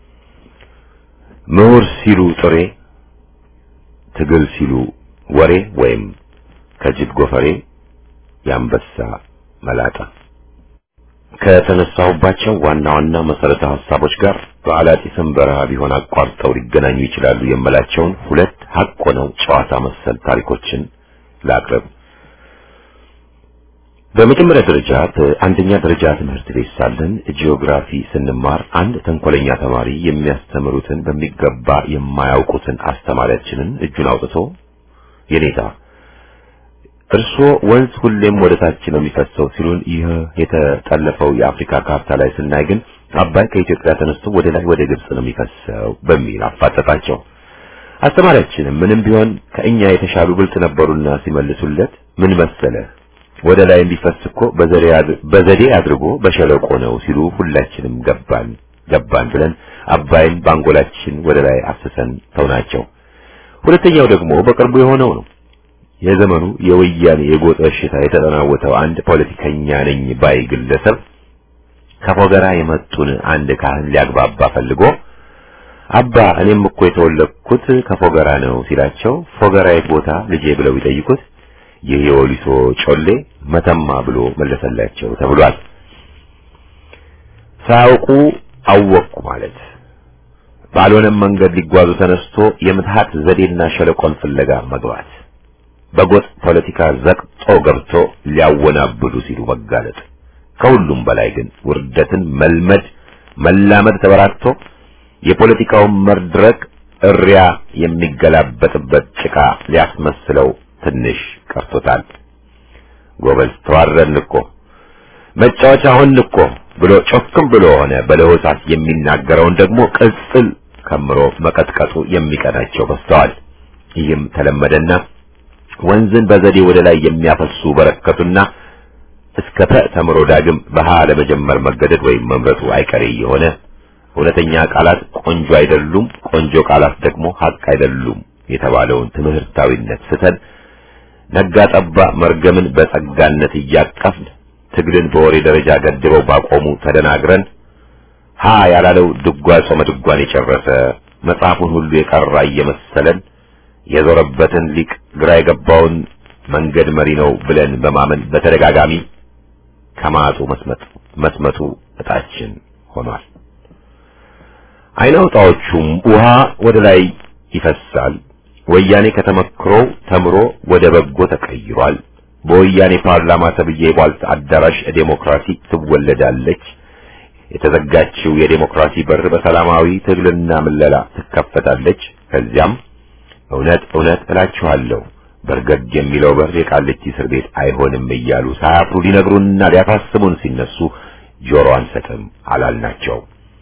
ምሁር ሲሉ ጥሬ፣ ትግል ሲሉ ወሬ ወይም ከጅብ ጎፈሬ የአንበሳ መላጣ ከተነሳሁባቸው ዋና ዋና መሰረተ ሀሳቦች ጋር በአላጢስም በረሃ ቢሆን አቋርጠው ሊገናኙ ይችላሉ የምላቸውን ሁለት ሀቅ ሆነው ጨዋታ መሰል ታሪኮችን ላቅርብ። በመጀመሪያ ደረጃ በአንደኛ ደረጃ ትምህርት ቤት ሳለን ጂኦግራፊ ስንማር አንድ ተንኮለኛ ተማሪ የሚያስተምሩትን በሚገባ የማያውቁትን አስተማሪያችንን እጁን አውጥቶ የኔታ እርስዎ ወንዝ ሁሌም ወደ ታች ነው የሚፈሰው ሲሉን፣ ይህ የተጠለፈው የአፍሪካ ካርታ ላይ ስናይ ግን አባይ ከኢትዮጵያ ተነስቶ ወደ ላይ ወደ ግብጽ ነው የሚፈሰው በሚል አፋጠጣቸው። አስተማሪያችንም ምንም ቢሆን ከእኛ የተሻሉ ብልጥ ነበሩና ሲመልሱለት ምን መሰለህ ወደ ላይ እንዲፈስ እኮ በዘዴ አድርጎ በሸለቆ ነው ሲሉ ሁላችንም ገባን ገባን ብለን አባይን ባንጎላችን ወደ ላይ አፍሰን ተውናቸው። ሁለተኛው ደግሞ በቅርቡ የሆነው ነው። የዘመኑ የወያኔ የጎጥ በሽታ የተጠናወተው አንድ ፖለቲከኛ ነኝ ባይ ግለሰብ ከፎገራ የመጡን አንድ ካህን ሊያግባባ ፈልጎ አባ እኔም እኮ የተወለድኩት ከፎገራ ነው ሲላቸው ፎገራ የት ቦታ ልጄ ብለው ይጠይቁት ይህ የወሊሶ ጮሌ መተማ ብሎ መለሰላቸው ተብሏል። ሳያውቁ አወቅኩ ማለት ባልሆነም መንገድ ሊጓዙ ተነስቶ የምትሃት ዘዴና ሸለቆን ፍለጋ መግባት በጎጥ ፖለቲካ ዘቅጦ ገብቶ ሊያወናብዱ ሲሉ መጋለጥ ከሁሉም በላይ ግን ውርደትን መልመድ መላመድ ተበራክቶ የፖለቲካውን መድረክ እሪያ የሚገላበጥበት ጭቃ ሊያስመስለው ትንሽ ቀርቶታል። ጎበዝ ተዋረን እኮ መጫወቻ ሆን እኮ ብሎ ጮክም ብሎ ሆነ በለሆሳስ የሚናገረውን ደግሞ ቅጽል ከምሮ መቀጥቀጡ የሚቀናቸው በስተዋል። ይህም ተለመደና ወንዝን በዘዴ ወደ ላይ የሚያፈሱ በረከቱና እስከ ተ ተምሮ ዳግም በሃ ለመጀመር መገደድ ወይም መምረጡ አይቀሬ የሆነ እውነተኛ ቃላት ቆንጆ አይደሉም፣ ቆንጆ ቃላት ደግሞ ሀቅ አይደሉም የተባለውን ትምህርታዊነት ስተን ነጋ ጠባ መርገምን በጸጋነት እያቀፍን ትግልን በወሬ ደረጃ ገድበው ባቆሙ ተደናግረን ሀ ያላለው ድጓ ጾመ ድጓን የጨረሰ መጽሐፉን ሁሉ የቀራ እየመሰለን የዞረበትን ሊቅ ግራ የገባውን መንገድ መሪ ነው ብለን በማመን በተደጋጋሚ ከማጡ መስመጥ መስመጡ እጣችን ሆኗል። አይናውጣዎቹም ውሃ ወደ ላይ ይፈሳል። ወያኔ ከተመክሮ ተምሮ ወደ በጎ ተቀይሯል። በወያኔ ፓርላማ ተብዬ የቧልት አዳራሽ ዴሞክራሲ ትወለዳለች። የተዘጋችው የዴሞክራሲ በር በሰላማዊ ትግልና ምለላ ትከፈታለች። ከዚያም እውነት እውነት እላችኋለሁ በርገግ የሚለው በር የቃሊቲ እስር ቤት አይሆንም እያሉ ሳያፍሩ ሊነግሩንና ሊያሳስቡን ሲነሱ ጆሮ አንሰጥም አላልናቸው።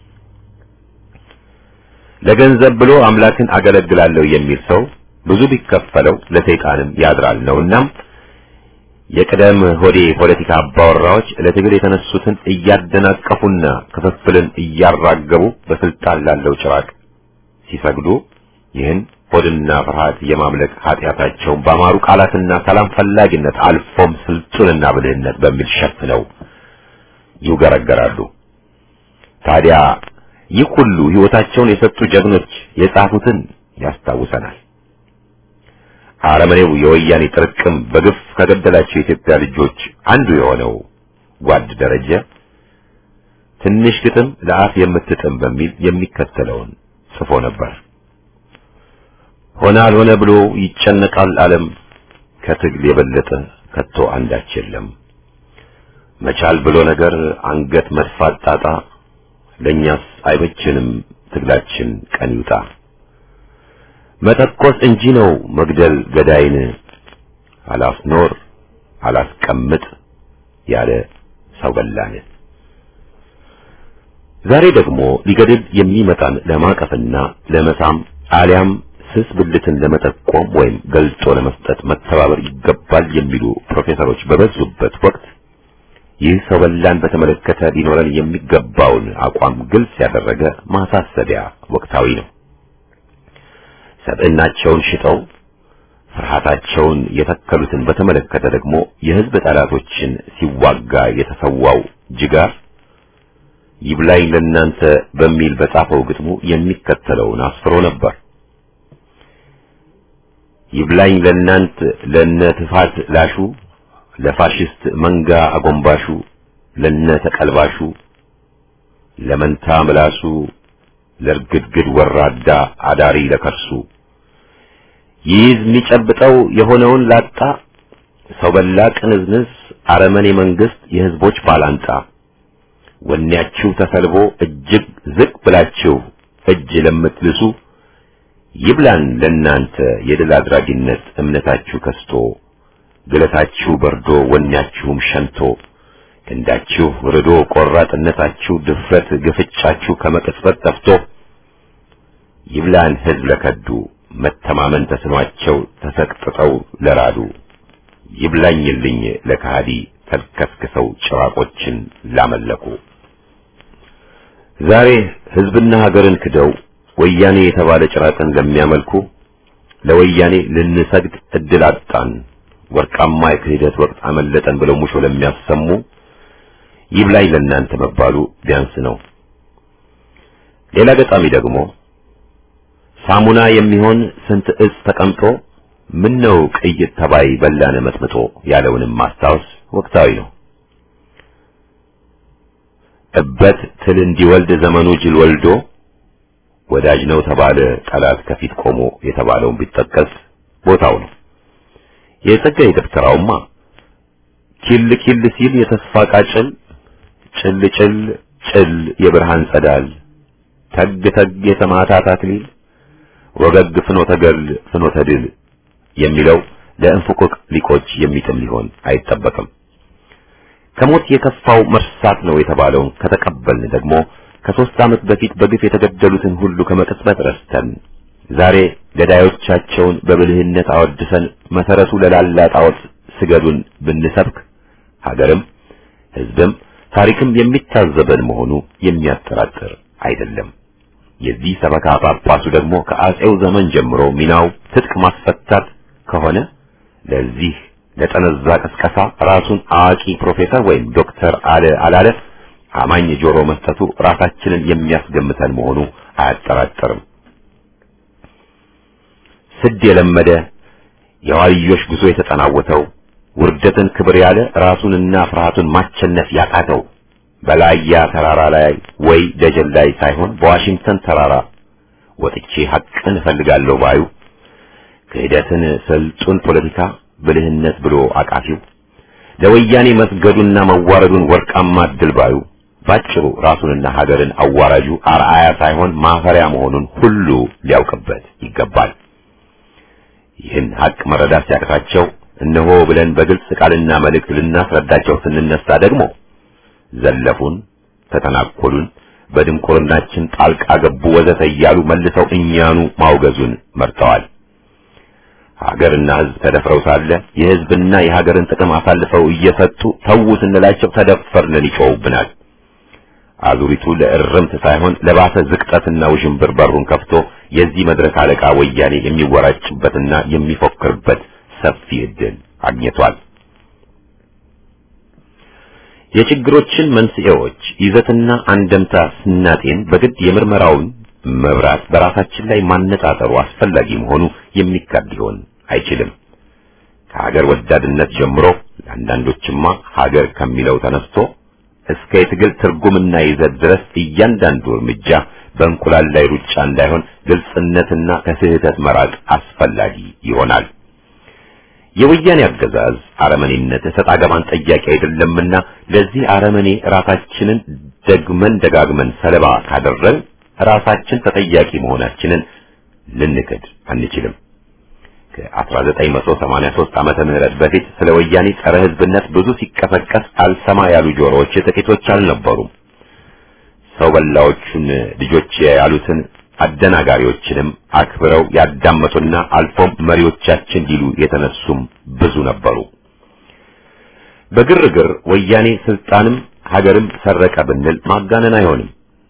ለገንዘብ ብሎ አምላክን አገለግላለሁ የሚል ሰው ብዙ ቢከፈለው ለሰይጣንም ያድራል ነውና የቅደም ሆዴ ፖለቲካ አባወራዎች ለትግል የተነሱትን እያደናቀፉና ክፍፍልን እያራገቡ በስልጣን ላለው ጭራቅ ሲሰግዱ ይህን ሆድና ፍርሃት የማምለክ ኃጢአታቸውን በአማሩ ቃላትና ሰላም ፈላጊነት አልፎም ስልጡንና ብልህነት በሚል ሸፍነው ይውገረገራሉ። ታዲያ ይህ ሁሉ ሕይወታቸውን የሰጡ ጀግኖች የጻፉትን ያስታውሰናል። አረመኔው የወያኔ ጥርቅም በግፍ ከገደላቸው የኢትዮጵያ ልጆች አንዱ የሆነው ጓድ ደረጀ ትንሽ ግጥም ለአፍ የምትጥም በሚል የሚከተለውን ጽፎ ነበር። ሆነ አልሆነ ብሎ ይጨነቃል ዓለም ከትግል የበለጠ ከቶ አንዳች የለም። መቻል ብሎ ነገር አንገት መድፋት ጣጣ ለእኛስ አይበችንም ትግላችን ቀን ይውጣ። መተኮስ እንጂ ነው መግደል ገዳይን አላስኖር አላስቀምጥ ያለ ሰው በላን። ዛሬ ደግሞ ሊገድል የሚመጣን ለማቀፍና ለመሳም አሊያም ስስ ብልትን ለመጠቆም ወይም ገልጦ ለመስጠት መተባበር ይገባል የሚሉ ፕሮፌሰሮች በበዙበት ወቅት ይህ ሰው በላን በተመለከተ ሊኖረን የሚገባውን አቋም ግልጽ ያደረገ ማሳሰቢያ ወቅታዊ ነው። ሰብዕናቸውን ሽጠው ፍርሃታቸውን የተከሉትን በተመለከተ ደግሞ የሕዝብ ጠላቶችን ሲዋጋ የተሰዋው ጅጋር ይብላኝ ለናንተ በሚል በጻፈው ግጥሙ የሚከተለውን አስፍሮ ነበር። ይብላኝ ለናንት ለነ ትፋት ላሹ ለፋሽስት መንጋ አጎንባሹ ለነ ተቀልባሹ ለመንታ ምላሱ ለርግድግድ ወራዳ አዳሪ ለከርሱ ይይዝ የሚጨብጠው የሆነውን ላጣ ሰው በላ ቅንዝንዝ አረመኔ መንግስት የህዝቦች ባላንጣ ወኔያችሁ ተሰልቦ እጅግ ዝቅ ብላችሁ እጅ ለምትልሱ ይብላን ለናንተ የድል አድራጊነት እምነታችሁ ከስቶ ግለታችሁ በርዶ ወኔያችሁም ሸንቶ ክንዳችሁ ርዶ ቆራጥነታችሁ ድፍረት ግፍጫችሁ ከመቅጽበት ጠፍቶ ይብላን ህዝብ ለከዱ መተማመን ተስኗቸው ተሰቅጥጠው ለራዱ ይብላኝልኝ ለካሃዲ ተልከስክሰው ጭራቆችን ላመለኩ ዛሬ ህዝብና ሀገርን ክደው ወያኔ የተባለ ጭራቅን ለሚያመልኩ ለወያኔ ልንሰግድ እድል አጣን፣ ወርቃማ የክህደት ወቅት አመለጠን ብለው ሙሾ ለሚያሰሙ ይብላኝ ለእናንተ መባሉ ቢያንስ ነው። ሌላ ገጣሚ ደግሞ ሳሙና የሚሆን ስንት እጽ ተቀምጦ ምን ነው ቅይጥ ተባይ በላነ መጥምጦ ያለውንም ማስታወስ ወቅታዊ ነው። እበት ትል እንዲወልድ ዘመኑ ጅል ወልዶ ወዳጅ ነው ተባለ ጠላት ከፊት ቆሞ የተባለውን ቢጠቀስ ቦታው ነው። የጸጋዬ ደብተራውማ ኪል ኪል ሲል የተስፋ ቃጭል ጭል ጭል ጭል የብርሃን ጸዳል ተግ ተግ የሰማዕታት አክሊል ወገግ ፍኖተ ገል ፍኖተ ድል የሚለው ለእንፉቅቅ ሊቆች የሚጥም ሊሆን አይጠበቅም። ከሞት የከፋው መርሳት ነው የተባለውን ከተቀበልን ደግሞ ከሦስት ዓመት በፊት በግፍ የተገደሉትን ሁሉ ከመቅጽበት ረስተን ዛሬ ገዳዮቻቸውን በብልህነት አወድሰን መሰረቱ ለላላ ጣዖት ስገዱን ብንሰብክ ሀገርም ሕዝብም ታሪክም የሚታዘበን መሆኑ የሚያጠራጥር አይደለም። የዚህ ሰበካ ጳጳሱ ደግሞ ከአጼው ዘመን ጀምሮ ሚናው ትጥቅ ማስፈታት ከሆነ ለዚህ ለጠነዛ ቅስቀሳ ራሱን አዋቂ ፕሮፌሰር ወይም ዶክተር አለ አላለ አማኝ ጆሮ መስጠቱ ራሳችንን የሚያስገምተን መሆኑ አያጠራጥርም። ስድ የለመደ የዋልዮሽ ጉዞ የተጠናወተው ውርደትን ክብር ያለ ራሱንና ፍርሃቱን ማቸነፍ ያቃተው በላያ ተራራ ላይ ወይ ደጀን ላይ ሳይሆን በዋሽንግተን ተራራ ወጥቼ ሐቅን እፈልጋለሁ ባዩ ክህደትን ስልጡን ፖለቲካ ብልህነት ብሎ አቃፊው ለወያኔ መስገዱና መዋረዱን ወርቃማ ድል ባዩ ባጭሩ ራሱንና ሀገርን አዋራጁ አርአያ ሳይሆን ማፈሪያ መሆኑን ሁሉ ሊያውቅበት ይገባል። ይህን ሐቅ መረዳት ሲያቅታቸው እነሆ ብለን በግልጽ ቃልና መልእክት ልናስረዳቸው ስንነሳ ደግሞ ዘለፉን፣ ተተናኮሉን፣ በድንቁርናችን ጣልቃ ገቡ ወዘተ እያሉ መልሰው እኛኑ ማውገዙን መርጠዋል። ሀገርና ሕዝብ ተደፍረው ሳለ የሕዝብና የሀገርን ጥቅም አሳልፈው እየሰጡ ተዉ ስንላቸው ተደፈርን ይጮውብናል። አዙሪቱ ለእርምት ሳይሆን ለባሰ ዝቅጠትና ውዥንብር በሩን ከፍቶ የዚህ መድረክ አለቃ ወያኔ የሚወራጭበትና የሚፎክርበት ሰፊ ዕድል አግኝቷል። የችግሮችን መንስኤዎች ይዘትና አንደምታ ስናጤን በግድ የምርመራውን መብራት በራሳችን ላይ ማነጣጠሩ አስፈላጊ መሆኑ የሚካድ ሊሆን አይችልም። ከሀገር ወዳድነት ጀምሮ ለአንዳንዶችማ ሀገር ከሚለው ተነስቶ እስከ የትግል ትርጉምና ይዘት ድረስ እያንዳንዱ እርምጃ በእንቁላል ላይ ሩጫ እንዳይሆን ግልጽነትና ከስህተት መራቅ አስፈላጊ ይሆናል። የወያኔ አገዛዝ አረመኔነት እሰጥ አገባን ጠያቂ አይደለምና ለዚህ አረመኔ ራሳችንን ደግመን ደጋግመን ሰለባ ካደረግን ራሳችን ተጠያቂ መሆናችንን ልንክድ አንችልም። ከ1983 ዓመተ ምህረት በፊት ስለ ወያኔ ጸረ ሕዝብነት ብዙ ሲቀሰቀስ አልሰማ ያሉ ጆሮዎች ጥቂቶች አልነበሩም። ሰው በላዎቹን ልጆች ያሉትን አደናጋሪዎችንም አክብረው ያዳመጡና አልፎም መሪዎቻችን ሊሉ የተነሱም ብዙ ነበሩ። በግርግር ወያኔ ስልጣንም ሀገርም ሰረቀ ብንል ማጋነን አይሆንም።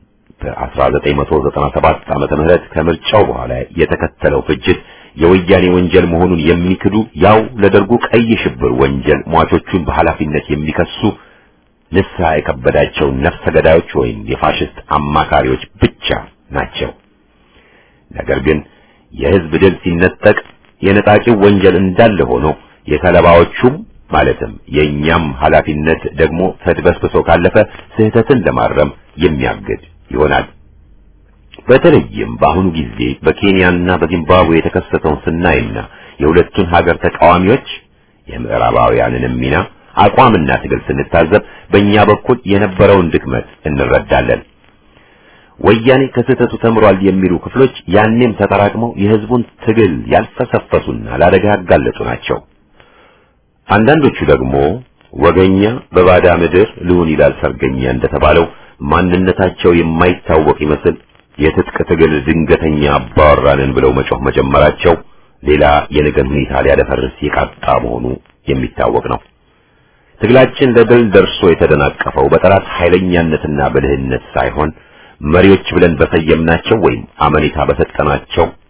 በ1997 ዓመተ ምህረት ከምርጫው በኋላ የተከተለው ፍጅት የወያኔ ወንጀል መሆኑን የሚክዱ ያው ለደርጉ ቀይ ሽብር ወንጀል ሟቾቹን በኃላፊነት የሚከሱ ንስሐ የከበዳቸው ነፍሰ ገዳዮች ወይም የፋሽስት አማካሪዎች ብቻ ናቸው። ነገር ግን የህዝብ ድል ሲነጠቅ የነጣቂው ወንጀል እንዳለ ሆኖ የሰለባዎቹም ማለትም የእኛም ኃላፊነት ደግሞ ተድበስብሶ ካለፈ ስህተትን ለማረም የሚያግድ ይሆናል። በተለይም በአሁኑ ጊዜ በኬንያና በዚምባብዌ የተከሰተውን ስናይና የሁለቱን ሀገር ተቃዋሚዎች የምዕራባውያንንም ሚና አቋምና ትግል ስንታዘብ በእኛ በኩል የነበረውን ድክመት እንረዳለን። ወያኔ ከስህተቱ ተምሯል የሚሉ ክፍሎች ያኔም ተጠራቅመው የህዝቡን ትግል ያልፈሰፈሱና ለአደጋ ያጋለጡ ናቸው። አንዳንዶቹ ደግሞ ወገኛ በባዳ ምድር ልሁን ይላል ሰርገኛ እንደተባለው ማንነታቸው የማይታወቅ ይመስል የትጥቅ ትግል ድንገተኛ አባወራንን ብለው መጮህ መጀመራቸው ሌላ የነገን ሁኔታ ሊያደፈርስ የቃጣ መሆኑ የሚታወቅ ነው። ትግላችን ለድል ደርሶ የተደናቀፈው በጠላት ኃይለኛነትና ብልህነት ሳይሆን መሪዎች ብለን በሰየምናቸው ወይም አመኔታ በሰጠናቸው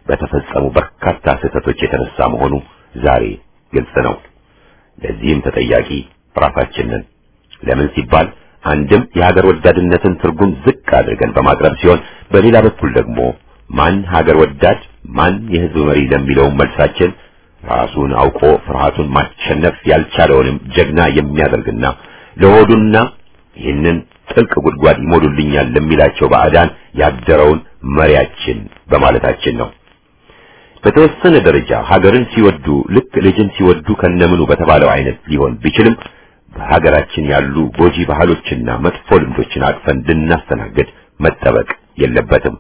በተፈጸሙ በርካታ ስህተቶች የተነሳ መሆኑ ዛሬ ግልጽ ነው። ለዚህም ተጠያቂ ራሳችንን ለምን ሲባል አንድም የሀገር ወዳድነትን ትርጉም ዝቅ አድርገን በማቅረብ ሲሆን በሌላ በኩል ደግሞ ማን ሀገር ወዳድ ማን የህዝብ መሪ ለሚለው መልሳችን ራሱን አውቆ ፍርሃቱን ማሸነፍ ያልቻለውንም ጀግና የሚያደርግና ለሆዱና ይህንን ጥልቅ ጉድጓድ ይሞሉልኛል ለሚላቸው ባዕዳን ያደረውን መሪያችን በማለታችን ነው። በተወሰነ ደረጃ ሀገርን ሲወዱ ልክ ልጅን ሲወዱ ከነምኑ በተባለው አይነት ሊሆን ቢችልም በሀገራችን ያሉ ጎጂ ባህሎችና መጥፎ ልምዶችን አቅፈን ልናስተናግድ መጠበቅ የለበትም።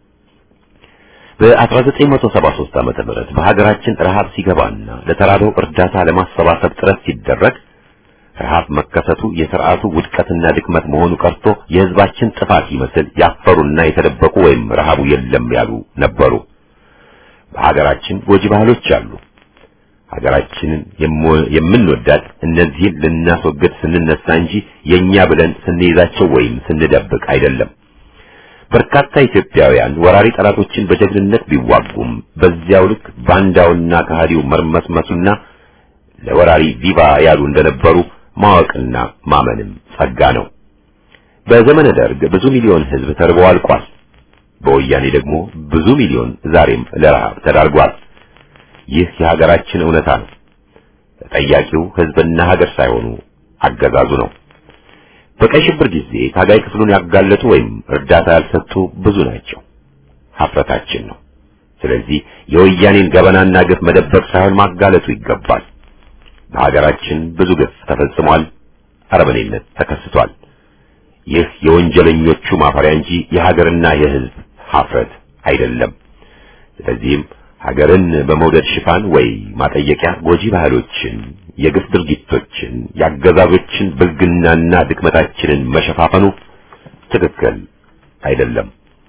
በ1973 ዓመተ ምህረት በሀገራችን ረሃብ ሲገባና ለተራበው እርዳታ ለማሰባሰብ ጥረት ሲደረግ ረሃብ መከሰቱ የስርዓቱ ውድቀትና ድክመት መሆኑ ቀርቶ የህዝባችን ጥፋት ይመስል ያፈሩና የተደበቁ ወይም ረሃቡ የለም ያሉ ነበሩ። በሀገራችን ጎጂ ባህሎች አሉ። ሀገራችንን የምንወዳት እነዚህን ልናስወግድ ስንነሳ እንጂ የኛ ብለን ስንይዛቸው ወይም ስንደብቅ አይደለም። በርካታ ኢትዮጵያውያን ወራሪ ጠላቶችን በጀግንነት ቢዋጉም በዚያው ልክ ባንዳውና ከሃዲው መርመስመሱና ለወራሪ ቪቫ ያሉ እንደነበሩ ማወቅና ማመንም ጸጋ ነው። በዘመነ ደርግ ብዙ ሚሊዮን ህዝብ ተርቦ አልቋል። በወያኔ ደግሞ ብዙ ሚሊዮን ዛሬም ለረሃብ ተዳርጓል። ይህ የሀገራችን እውነታ ነው። ተጠያቂው ህዝብና ሀገር ሳይሆኑ አገዛዙ ነው። በቀይ ሽብር ጊዜ ታጋይ ክፍሉን ያጋለጡ ወይም እርዳታ ያልሰጡ ብዙ ናቸው። ሀፍረታችን ነው። ስለዚህ የወያኔን ገበናና ግፍ መደበቅ ሳይሆን ማጋለጡ ይገባል። በሀገራችን ብዙ ግፍ ተፈጽሟል። አረመኔነት ተከስቷል። ይህ የወንጀለኞቹ ማፈሪያ እንጂ የሀገርና የህዝብ ሀፍረት አይደለም። ስለዚህም ሀገርን በመውደድ ሽፋን ወይ ማጠየቂያ ጎጂ ባህሎችን፣ የግፍ ድርጊቶችን፣ የአገዛዞችን ብልግናና ድክመታችንን መሸፋፈኑ ትክክል አይደለም።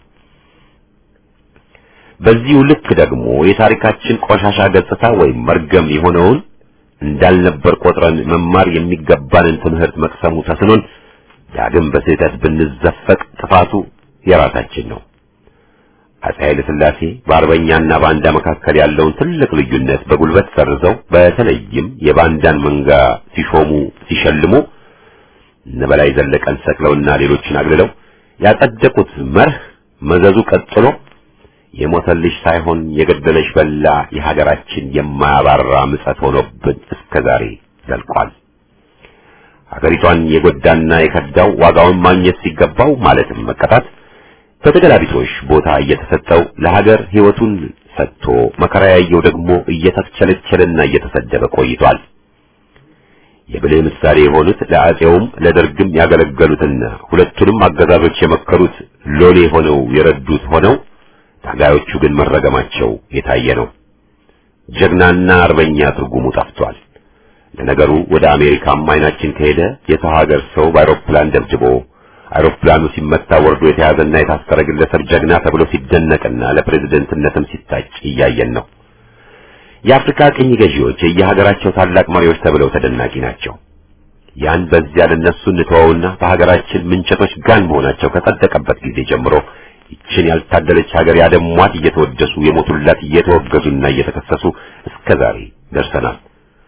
በዚሁ ልክ ደግሞ የታሪካችን ቆሻሻ ገጽታ ወይም መርገም የሆነውን እንዳልነበር ቆጥረን መማር የሚገባንን ትምህርት መቅሰሙ ተስኖን ዳግም በስህተት ብንዘፈቅ ጥፋቱ የራሳችን ነው። አፄ ኃይለ ሥላሴ በአርበኛና ባንዳ መካከል ያለውን ትልቅ ልዩነት በጉልበት ሰርዘው በተለይም የባንዳን መንጋ ሲሾሙ ሲሸልሙ እነ በላይ ዘለቀን ሰቅለውና ሌሎችን አግልለው ያጸደቁት መርህ መዘዙ ቀጥሎ የሞተልሽ ሳይሆን የገደለሽ በላ የሀገራችን የማያባራ ምጸት ሆኖብን እስከዛሬ ዘልቋል። ሀገሪቷን የጎዳና የከዳው ዋጋውን ማግኘት ሲገባው ማለትም መቀጣት በተገላቢጦሽ ቦታ እየተሰጠው ለሀገር ሕይወቱን ሰጥቶ መከራ ያየው ደግሞ እየተቸለቸለና እየተሰደበ ቆይቷል። የብልህ ምሳሌ የሆኑት ለአፄውም ለደርግም ያገለገሉትና ሁለቱንም አገዛዞች የመከሩት ሎሌ ሆነው የረዱት ሆነው ታጋዮቹ ግን መረገማቸው የታየ ነው። ጀግናና አርበኛ ትርጉሙ ጠፍቷል። ለነገሩ ወደ አሜሪካም አይናችን ከሄደ የሰው ሀገር ሰው በአውሮፕላን ደብድቦ አውሮፕላኑ ሲመታ ወርዶ የተያዘና የታሰረ ግለሰብ ጀግና ተብሎ ሲደነቅና ለፕሬዝደንትነትም ሲታጭ እያየን ነው። የአፍሪካ ቅኝ ገዢዎች የየሀገራቸው ታላቅ መሪዎች ተብለው ተደናቂ ናቸው። ያን በዚያ ለነሱ እንተወውና በሀገራችን ምንቸቶች ጋን መሆናቸው ከጸደቀበት ጊዜ ጀምሮ ይችን ያልታደለች ሀገር ያደሟት እየተወደሱ የሞቱላት እየተወገዙና እየተከሰሱ እስከ ዛሬ ደርሰናል።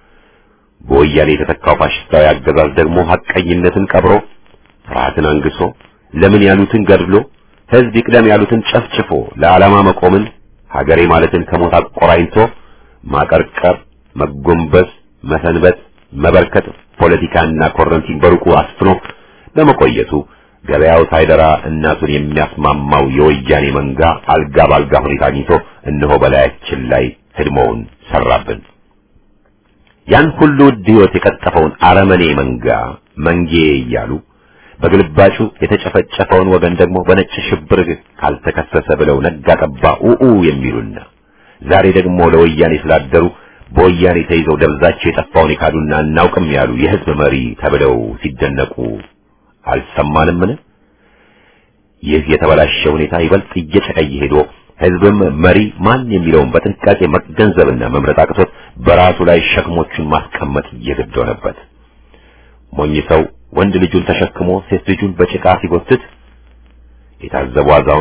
በወያኔ የተተካው ፋሽስታዊ አገዛዝ ደግሞ ሐቀኝነትን ቀብሮ ፍርሃትን አንግሶ ለምን ያሉትን ገድሎ ሕዝብ ይቅደም ያሉትን ጨፍጭፎ ለዓላማ መቆምን ሀገሬ ማለትን ከሞት አቆራኝቶ ማቀርቀር፣ መጎንበስ፣ መሰንበት፣ መበርከት ፖለቲካና ኮረንቲን በሩቁ አስፍኖ በመቆየቱ ገበያው ሳይደራ እናቱን የሚያስማማው የወያኔ መንጋ አልጋ ባልጋ ሁኔታ አግኝቶ እነሆ በላያችን ላይ ህድሞውን ሰራብን። ያን ሁሉ ውድ ሕይወት የቀጠፈውን አረመኔ መንጋ መንጌ እያሉ በግልባጩ የተጨፈጨፈውን ወገን ደግሞ በነጭ ሽብር ካልተከሰሰ ብለው ነጋ ጠባ ኡኡ የሚሉና ዛሬ ደግሞ ለወያኔ ስላደሩ በወያኔ ተይዘው ደብዛቸው የጠፋውን የካዱና እናውቅም ያሉ የህዝብ መሪ ተብለው ሲደነቁ አልሰማንምን? ይህ የተበላሸ ሁኔታ ይበልጥ እየጨቀየ ሄዶ ህዝብም መሪ ማን የሚለውን በጥንቃቄ መገንዘብና መምረጥ አቅቶት በራሱ ላይ ሸክሞቹን ማስቀመጥ እየገድ ሆነበት። ሞኝ ሰው ወንድ ልጁን ተሸክሞ ሴት ልጁን በጭቃ ሲጎትት የታዘቡ አዛውንት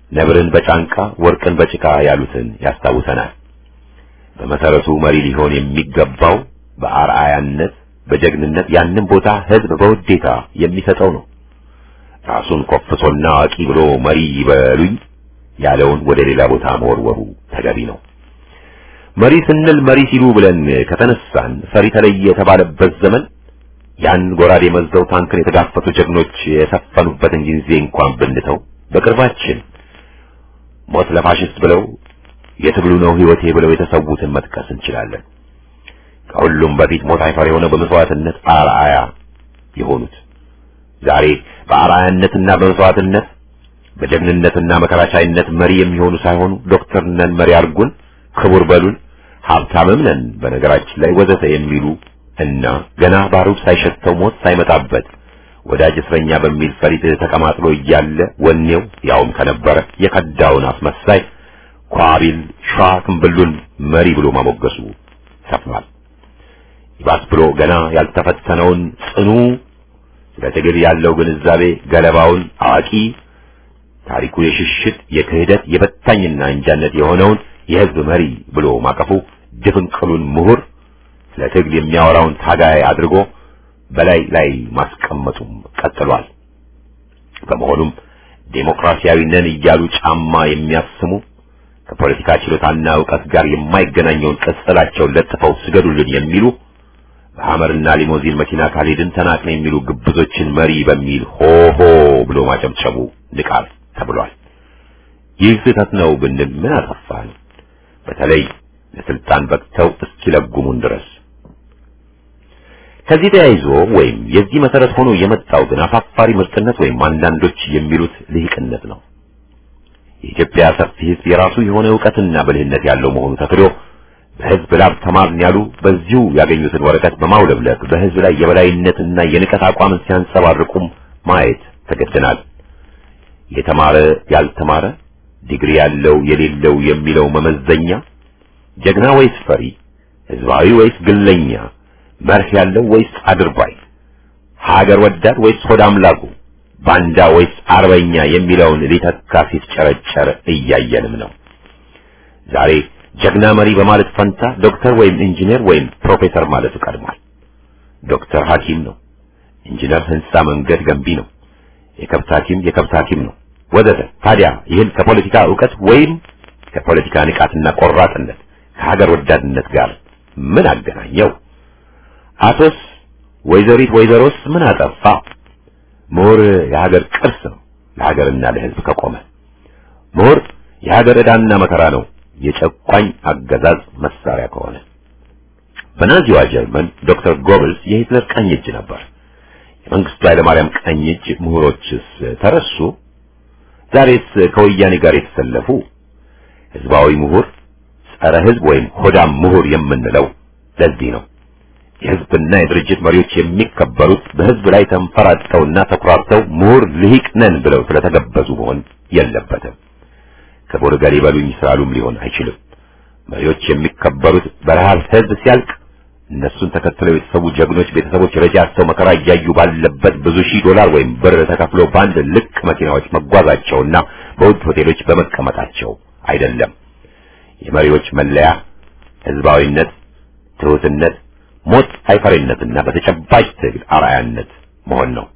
ነብርን በጫንቃ ወርቅን በጭቃ ያሉትን ያስታውሰናል። በመሰረቱ መሪ ሊሆን የሚገባው በአርአያነት በጀግንነት ያንን ቦታ ህዝብ በውዴታ የሚሰጠው ነው። ራሱን ኮፍሶና አዋቂ ብሎ መሪ ይበሉኝ ያለውን ወደ ሌላ ቦታ መወርወሩ ተገቢ ነው። መሪ ስንል መሪ ሲሉ ብለን ከተነሳን ፈሪ ተለየ የተባለበት ዘመን ያን ጎራዴ መዘው ታንክን የተጋፈጡ ጀግኖች የሰፈኑበትን ጊዜ እንኳን ብንተው በቅርባችን ሞት ለፋሽስት ብለው የትግሉ ነው ህይወቴ ብለው የተሰዉትን መጥቀስ እንችላለን። ከሁሉም በፊት ሞት አይፈር የሆነው በመስዋዕትነት አርአያ የሆኑት ዛሬ በአርአያነትና በመስዋዕትነት በጀግንነትና መከራቻይነት መሪ የሚሆኑ ሳይሆኑ ዶክተር ነን መሪ አርጉን፣ ክቡር በሉን፣ ሀብታምም ነን በነገራችን ላይ ወዘተ የሚሉ እና ገና ባሩድ ሳይሸተው ሞት ሳይመጣበት ወዳጅ እስረኛ በሚል ፈሪት ተቀማጥሎ እያለ ወኔው ያውም ከነበረ የከዳውን አስመሳይ ኳቢል ሸዋ ክንብሉን መሪ ብሎ ማሞገሱ ሰፍኗል። ይባስ ብሎ ገና ያልተፈተነውን ጽኑ ስለ ትግል ያለው ግንዛቤ ገለባውን አዋቂ ታሪኩ የሽሽት የክህደት የበታኝና እንጃነት የሆነውን የህዝብ መሪ ብሎ ማቀፉ ድፍንቅሉን ምሁር ስለ ትግል የሚያወራውን ታጋይ አድርጎ በላይ ላይ ማስቀመጡም ቀጥሏል። በመሆኑም ዴሞክራሲያዊ ነን እያሉ ጫማ የሚያስሙ ከፖለቲካ ችሎታና ዕውቀት ጋር የማይገናኘውን ቅጽላቸውን ለጥፈው ስገዱልን የሚሉ በሐመርና ሊሞዚን መኪና ካልሄድን ተናቅን የሚሉ ግብዞችን መሪ በሚል ሆሆ ብሎ ማጨብጨቡ ንቃት ተብሏል። ይህ ስህተት ነው ብንል ምን አጠፋን? በተለይ ለስልጣን በቅተው እስኪለጉሙን ድረስ ከዚህ ተያይዞ ወይም የዚህ መሰረት ሆኖ የመጣው ግን አሳፋሪ ምርጥነት ወይም አንዳንዶች የሚሉት ልሂቅነት ነው። የኢትዮጵያ ሰፊ ሕዝብ የራሱ የሆነ ዕውቀትና ብልህነት ያለው መሆኑ ተክዶ በሕዝብ ላብ ተማርን ያሉ በዚሁ ያገኙትን ወረቀት በማውለብለብ በሕዝብ ላይ የበላይነትና የንቀት አቋምን ሲያንጸባርቁም ማየት ተገድናል። የተማረ ያልተማረ፣ ዲግሪ ያለው የሌለው የሚለው መመዘኛ ጀግና ወይስ ፈሪ፣ ሕዝባዊ ወይስ ግለኛ መርህ ያለው ወይስ አድርባይ፣ ሀገር ወዳድ ወይስ ሆድ አምላኩ፣ ባንዳ ወይስ አርበኛ የሚለውን ሊተካ ሲፍጨረጨር እያየንም ነው። ዛሬ ጀግና መሪ በማለት ፈንታ ዶክተር ወይም ኢንጂነር ወይም ፕሮፌሰር ማለቱ ቀድሟል። ዶክተር ሐኪም ነው፣ ኢንጂነር ህንጻ መንገድ ገንቢ ነው፣ የከብት ሐኪም የከብት ሐኪም ነው ወዘተ። ታዲያ ይህን ከፖለቲካ ዕውቀት ወይም ከፖለቲካ ንቃትና ቆራጥነት ከሀገር ወዳድነት ጋር ምን አገናኘው? አቶስ ወይዘሪት ወይዘሮስ ምን አጠፋ? ምሁር የሀገር ቅርስ ነው ለሀገርና ለሕዝብ ከቆመ። ምሁር የሀገር ዕዳና መከራ ነው የጨቋኝ አገዛዝ መሳሪያ ከሆነ። በናዚዋ ጀርመን ዶክተር ጎብልስ የሂትለር ቀኝ እጅ ነበር። የመንግስቱ ኃይለማርያም ቀኝ እጅ ምሁሮችስ ተረሱ? ዛሬስ ከወያኔ ጋር የተሰለፉ ህዝባዊ ምሁር፣ ጸረ ህዝብ ወይም ሆዳም ምሁር የምንለው ለዚህ ነው። የህዝብና የድርጅት መሪዎች የሚከበሩት በህዝብ ላይ ተንፈራጠውና ተኩራርተው ምሁር ልሂቅ ነን ብለው ስለተገበዙ መሆን የለበትም። ክቡር ገሌ በሉኝ ስላሉም ሊሆን አይችልም። መሪዎች የሚከበሩት በረሃብ ህዝብ ሲያልቅ እነሱን ተከትለው የተሰዉ ጀግኖች ቤተሰቦች ረጃቸው መከራ እያዩ ባለበት ብዙ ሺህ ዶላር ወይም ብር ተከፍሎ በአንድ ልቅ መኪናዎች መጓዛቸውና በውድ ሆቴሎች በመቀመጣቸው አይደለም። የመሪዎች መለያ ህዝባዊነት፣ ትሑትነት፣ ሞት አይፈሪነትና በተጨባጭ ትግል አርአያነት መሆን ነው።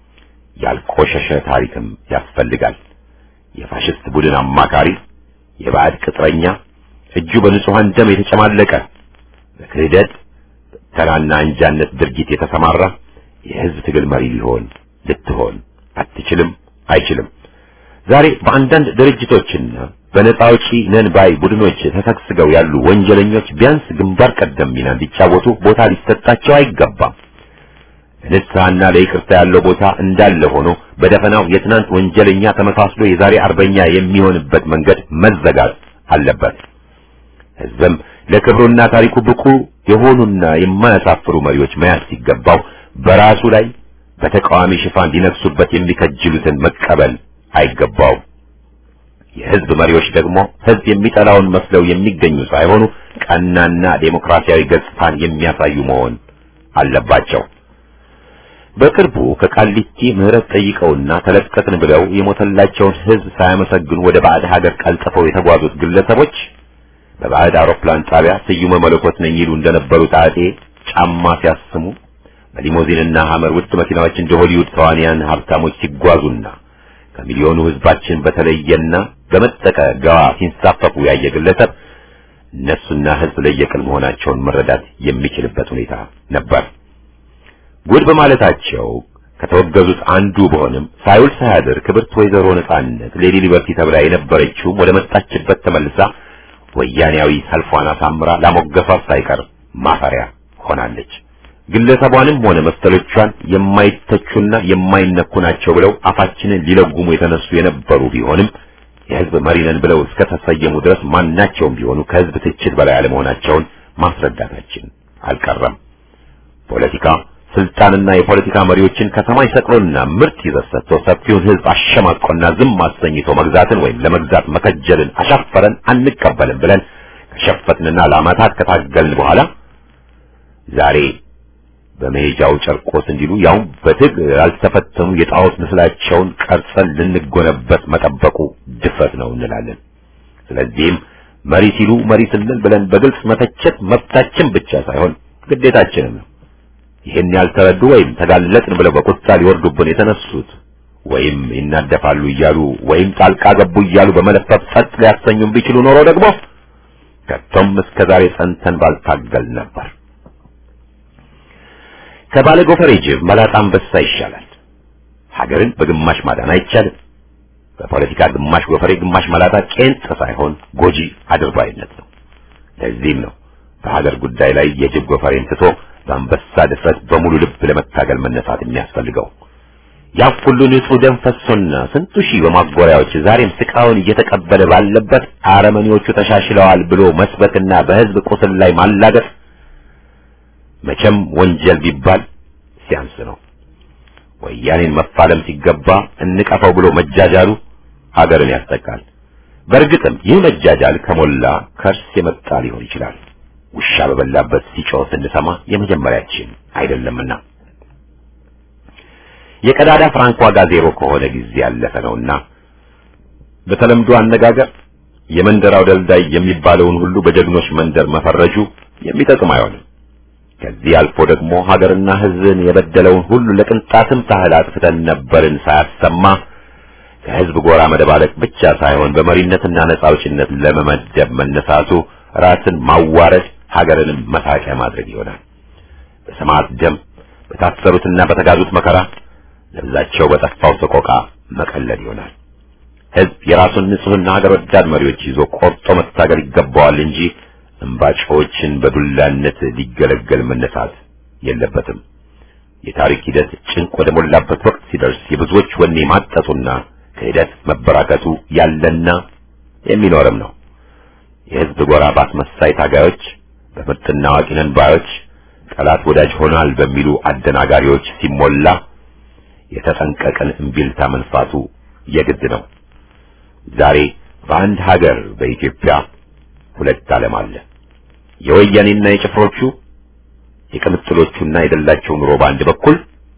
ያልቆሸሸ ታሪክም ያስፈልጋል። የፋሽስት ቡድን አማካሪ፣ የባዕድ ቅጥረኛ፣ እጁ በንጹሐን ደም የተጨማለቀ በክህደት ተራና አንጃነት ድርጊት የተሰማራ የህዝብ ትግል መሪ ሊሆን ልትሆን አትችልም፣ አይችልም። ዛሬ በአንዳንድ ድርጅቶችና በነፃ አውጪ ነን ባይ ቡድኖች ተሰግስገው ያሉ ወንጀለኞች ቢያንስ ግንባር ቀደም ሚና እንዲጫወቱ ቦታ ሊሰጣቸው አይገባም። ለንስሐና ለይቅርታ ያለው ቦታ እንዳለ ሆኖ በደፈናው የትናንት ወንጀለኛ ተመሳስሎ የዛሬ አርበኛ የሚሆንበት መንገድ መዘጋት አለበት። ህዝብም ለክብሩና ታሪኩ ብቁ የሆኑና የማያሳፍሩ መሪዎች መያዝ ሲገባው በራሱ ላይ በተቃዋሚ ሽፋን ሊነግሱበት የሚከጅሉትን መቀበል አይገባውም። የህዝብ መሪዎች ደግሞ ህዝብ የሚጠላውን መስለው የሚገኙ ሳይሆኑ ቀናና ዴሞክራሲያዊ ገጽታን የሚያሳዩ መሆን አለባቸው። በቅርቡ ከቃሊቲ ምህረት ጠይቀውና ተለቀቅን ብለው የሞተላቸውን ሕዝብ ሳያመሰግኑ ወደ ባዕድ ሀገር ቀልጥፈው የተጓዙት ግለሰቦች በባዕድ አውሮፕላን ጣቢያ ስዩመ መለኮት ነኝ ይሉ እንደነበሩት አጤ ጫማ ሲያስሙ በሊሞዚንና ሐመር ውድ መኪናዎች እንደ ሆሊውድ ተዋንያን ሀብታሞች ሲጓዙና ከሚሊዮኑ ሕዝባችን በተለየና በመጠቀ ገዋ ሲንሳፈፉ ያየ ግለሰብ እነሱና ሕዝብ ለየቅል መሆናቸውን መረዳት የሚችልበት ሁኔታ ነበር። ጉድ በማለታቸው ከተወገዙት አንዱ በሆንም ሳይውል ሳያድር ክብርት ወይዘሮ ነጻነት ሌዲ ሊበርቲ ተብላ የነበረችው ወደ መጣችበት ተመልሳ ወያኔያዊ ሰልፏን አሳምራ ላሞገሷት ሳይቀር ማፈሪያ ሆናለች። ግለሰቧንም ሆነ መሰሎቿን የማይተቹና የማይነኩ ናቸው ብለው አፋችንን ሊለጉሙ የተነሱ የነበሩ ቢሆንም የሕዝብ መሪ ነን ብለው እስከ ተሰየሙ ድረስ ማናቸውም ቢሆኑ ከሕዝብ ትችት በላይ አለመሆናቸውን ማስረዳታችን አልቀረም። ፖለቲካ ስልጣንና የፖለቲካ መሪዎችን ከሰማይ ሰቅሎና ምርጥ ይዘት ሰጥቶ ሰፊውን ሕዝብ አሸማቆና ዝም አሰኝቶ መግዛትን ወይም ለመግዛት መከጀልን አሻፈረን አንቀበልም ብለን ከሸፈትንና ለዓመታት ከታገልን በኋላ ዛሬ በመሄጃው ጨርቆስ እንዲሉ ያውም በትግል ያልተፈተኑ የጣዖት ምስላቸውን ቀርጸን ልንጎነበት መጠበቁ ድፍረት ነው እንላለን። ስለዚህም መሪ ሲሉ መሪ ስንል ብለን በግልጽ መተቸት መብታችን ብቻ ሳይሆን ግዴታችንም ነው። ይህን ያልተረዱ ወይም ተጋለጥን ብለው በቁጣ ሊወርዱብን የተነሱት ወይም ይናደፋሉ እያሉ ወይም ጣልቃ ገቡ እያሉ በመለፈፍ ጸጥ ሊያሰኙን ቢችሉ ኖሮ ደግሞ ከቶም እስከ ዛሬ ጸንተን ባልታገል ነበር። ከባለ ጎፈሬ ጅብ መላጣ አንበሳ ይሻላል። ሀገርን በግማሽ ማዳን አይቻልም። በፖለቲካ ግማሽ ጎፈሬ ግማሽ መላጣ ቄንጥ ሳይሆን ጎጂ አድርባይነት ነው። ለዚህም ነው በሀገር ጉዳይ ላይ የጅብ ጎፈሬን ትቶ በአንበሳ ድፍረት በሙሉ ልብ ለመታገል መነሳት የሚያስፈልገው። ያ ሁሉ ንጹህ ደም ፈሶና ስንቱ ሺህ በማጎሪያዎች ዛሬም ስቃውን እየተቀበለ ባለበት አረመኔዎቹ ተሻሽለዋል ብሎ መስበክና በሕዝብ ቁስል ላይ ማላገጥ መቼም ወንጀል ቢባል ሲያንስ ነው። ወያኔን መፋለም ሲገባ እንቀፈው ብሎ መጃጃሉ ሀገርን ያስጠቃል። በእርግጥም ይህ መጃጃል ከሞላ ከርስ የመጣ ሊሆን ይችላል። ውሻ በበላበት ሲጮህ ስንሰማ የመጀመሪያችን አይደለምና የቀዳዳ ፍራንክ ዋጋ ዜሮ ከሆነ ጊዜ ያለፈ ነውና በተለምዶ አነጋገር የመንደራው ደልዳይ የሚባለውን ሁሉ በጀግኖች መንደር መፈረጁ የሚጠቅም አይሆንም። ከዚህ አልፎ ደግሞ ሀገርና ሕዝብን የበደለውን ሁሉ ለቅንጣትም ታህል አጥፍተን ነበርን ሳያሰማ ከሕዝብ ጎራ መደባለቅ ብቻ ሳይሆን በመሪነትና ነጻ አውጪነት ለመመደብ መነሳቱ ራስን ማዋረድ ሀገርንም መሳቂያ ማድረግ ይሆናል። በሰማዕት ደም በታሰሩትና በተጋዙት መከራ ለብዛቸው በጠፋው ሰቆቃ መቀለድ ይሆናል። ሕዝብ የራሱን ንጹሕና ሀገር ወዳድ መሪዎች ይዞ ቆርጦ መታገል ይገባዋል እንጂ እምባጮችን በዱላነት ሊገለገል መነሳት የለበትም። የታሪክ ሂደት ጭንቅ ወደ ሞላበት ወቅት ሲደርስ የብዙዎች ወኔ ማጠጡና ክህደት መበራከቱ ያለና የሚኖርም ነው። የሕዝብ ጎራ ባስመሳይ ታጋዮች፣ በምርጥና አዋቂ ነን ባዮች፣ ጠላት ወዳጅ ሆናል በሚሉ አደናጋሪዎች ሲሞላ የተጠንቀቀን እምቢልታ መንፋቱ የግድ ነው። ዛሬ በአንድ ሀገር በኢትዮጵያ ሁለት ዓለም አለ። የወያኔና የጭፍሮቹ የቅምጥሎቹና የደላቸው ኑሮ በአንድ በኩል፣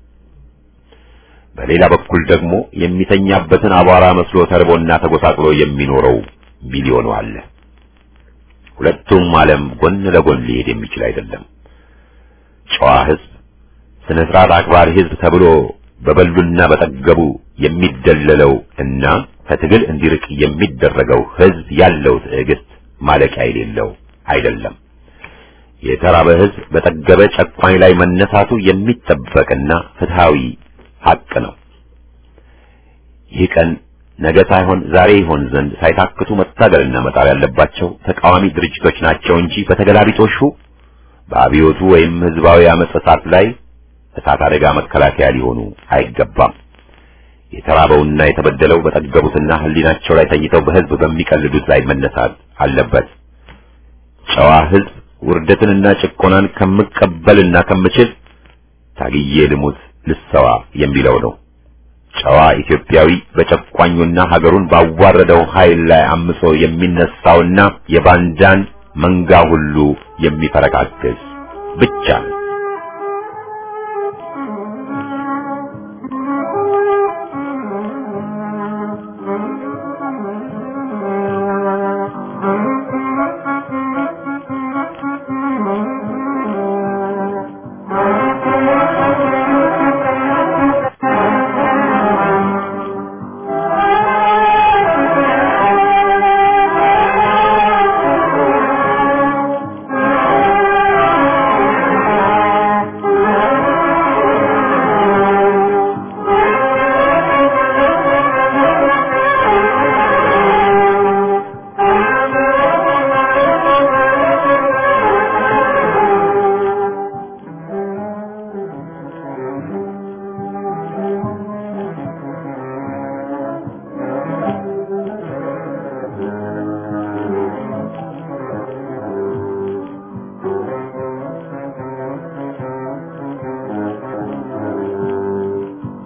በሌላ በኩል ደግሞ የሚተኛበትን አቧራ መስሎ ተርቦና ተጎሳቅሎ የሚኖረው ሚሊዮኑ አለ። ሁለቱም ዓለም ጎን ለጎን ሊሄድ የሚችል አይደለም። ጨዋ ሕዝብ፣ ስነ ስርዓት አክባሪ ሕዝብ ተብሎ በበሉና በጠገቡ የሚደለለው እና ከትግል እንዲርቅ የሚደረገው ሕዝብ ያለው ትዕግስት ማለቂያ የሌለው አይደለም። የተራበ ሕዝብ በጠገበ ጨቋኝ ላይ መነሳቱ የሚጠበቅና ፍትሃዊ ሐቅ ነው። ይህ ቀን ነገ ሳይሆን ዛሬ ይሆን ዘንድ ሳይታክቱ መታገልና መጣር ያለባቸው ተቃዋሚ ድርጅቶች ናቸው እንጂ በተገላቢጦሹ በአብዮቱ ወይም ህዝባዊ አመጽ እሳት ላይ እሳት አደጋ መከላከያ ሊሆኑ አይገባም። የተራበውና የተበደለው በጠገቡትና ህሊናቸው ላይ ተኝተው በህዝብ በሚቀልዱት ላይ መነሳት አለበት። ጨዋ ህዝብ ውርደትንና ጭቆናን ከምቀበልና ከምችል ታግዬ ልሙት ልሰዋ የሚለው ነው። ጨዋ ኢትዮጵያዊ በጨቋኙና ሀገሩን ባዋረደው ኃይል ላይ አምጾ የሚነሳውና የባንዳን መንጋ ሁሉ የሚፈረካክስ ብቻ ነው።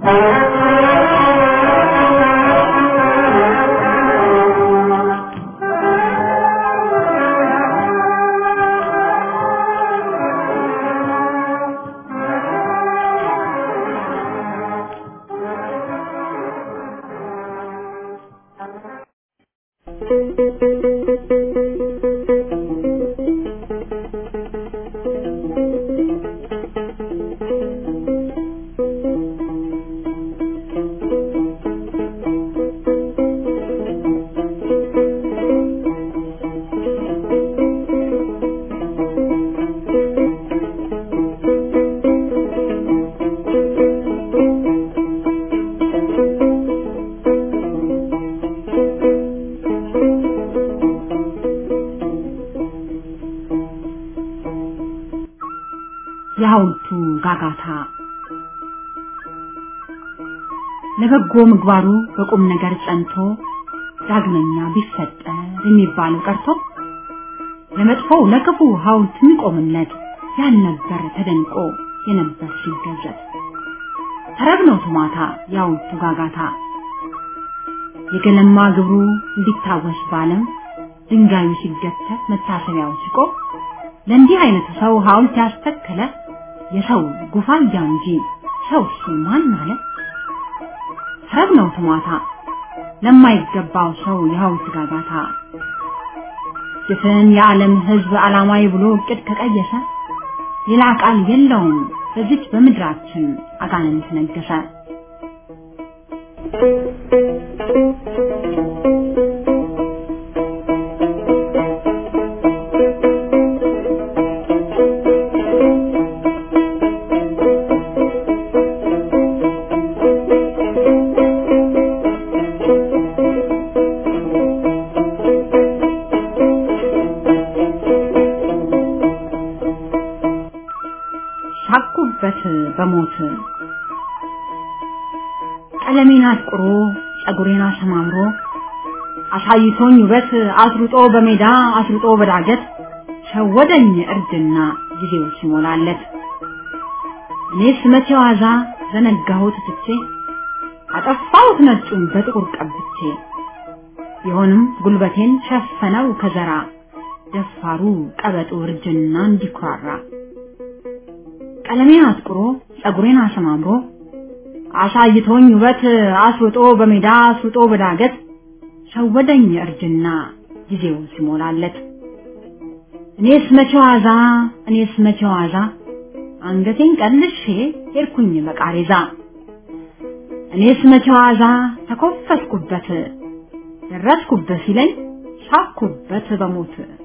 የሐውልቱ ጋጋታ ለበጎ ምግባሩ በቁም ነገር ጸንቶ ዳግመኛ ቢፈጠር የሚባለው ቀርቶ ለመጥፎው ለክፉ ሐውልት የሚቆምለት ያልነበር ተደንቆ የነበር ሲገዘት ተረብ ነው ቱማታ የሐውልቱ ጋጋታ የገለማ ግብሩ እንዲታወስ ባለም ድንጋዩ ሲገተር መታሰቢያው ሲቆም ለእንዲህ አይነቱ ሰው ሐውልት ያስተከለ የሰው ጉፋያ እንጂ ሰው እሱ ማን አለ? ተረብ ነው ትሟታ ለማይገባው ሰው የሐውልት ጋጋታ ጭፍን የዓለም ሕዝብ ዓላማዊ ብሎ እቅድ ከቀየሰ ሌላ ቃል የለውም በዚች በምድራችን አጋንንት ነገሰ። ሳቁበት በሞት ቀለሜን አጥቁሮ ጸጉሬን አሰማምሮ አሳይቶኝ ውበት አስሩጦ በሜዳ አስሩጦ በዳገት ሸወደኝ እርድና ጊዜው ሲሞላለት እኔስ መቼ ዋዛ ዘነጋሁት ትቼ አጠፋሁት ነጩን በጥቁር ቀብቼ ቢሆንም ጉልበቴን ሸፈነው ከዘራ ደፋሩ ቀበጡ እርጅና እንዲኩራራ ቀለሜን አጥቁሮ ጸጉሬን አሰማምሮ አሳይቶኝ ውበት አስውጦ በሜዳ አስውጦ በዳገት ሸወደኝ እርጅና ጊዜው ሲሞላለት እኔስ መቼ ዋዛ እኔስ መቼ ዋዛ አንገቴን ቀልሼ ሄድኩኝ በቃሬዛ እኔስ መቼ ዋዛ ተኮፈስኩበት ደረስኩበት ሲለኝ ሳኩበት በሞት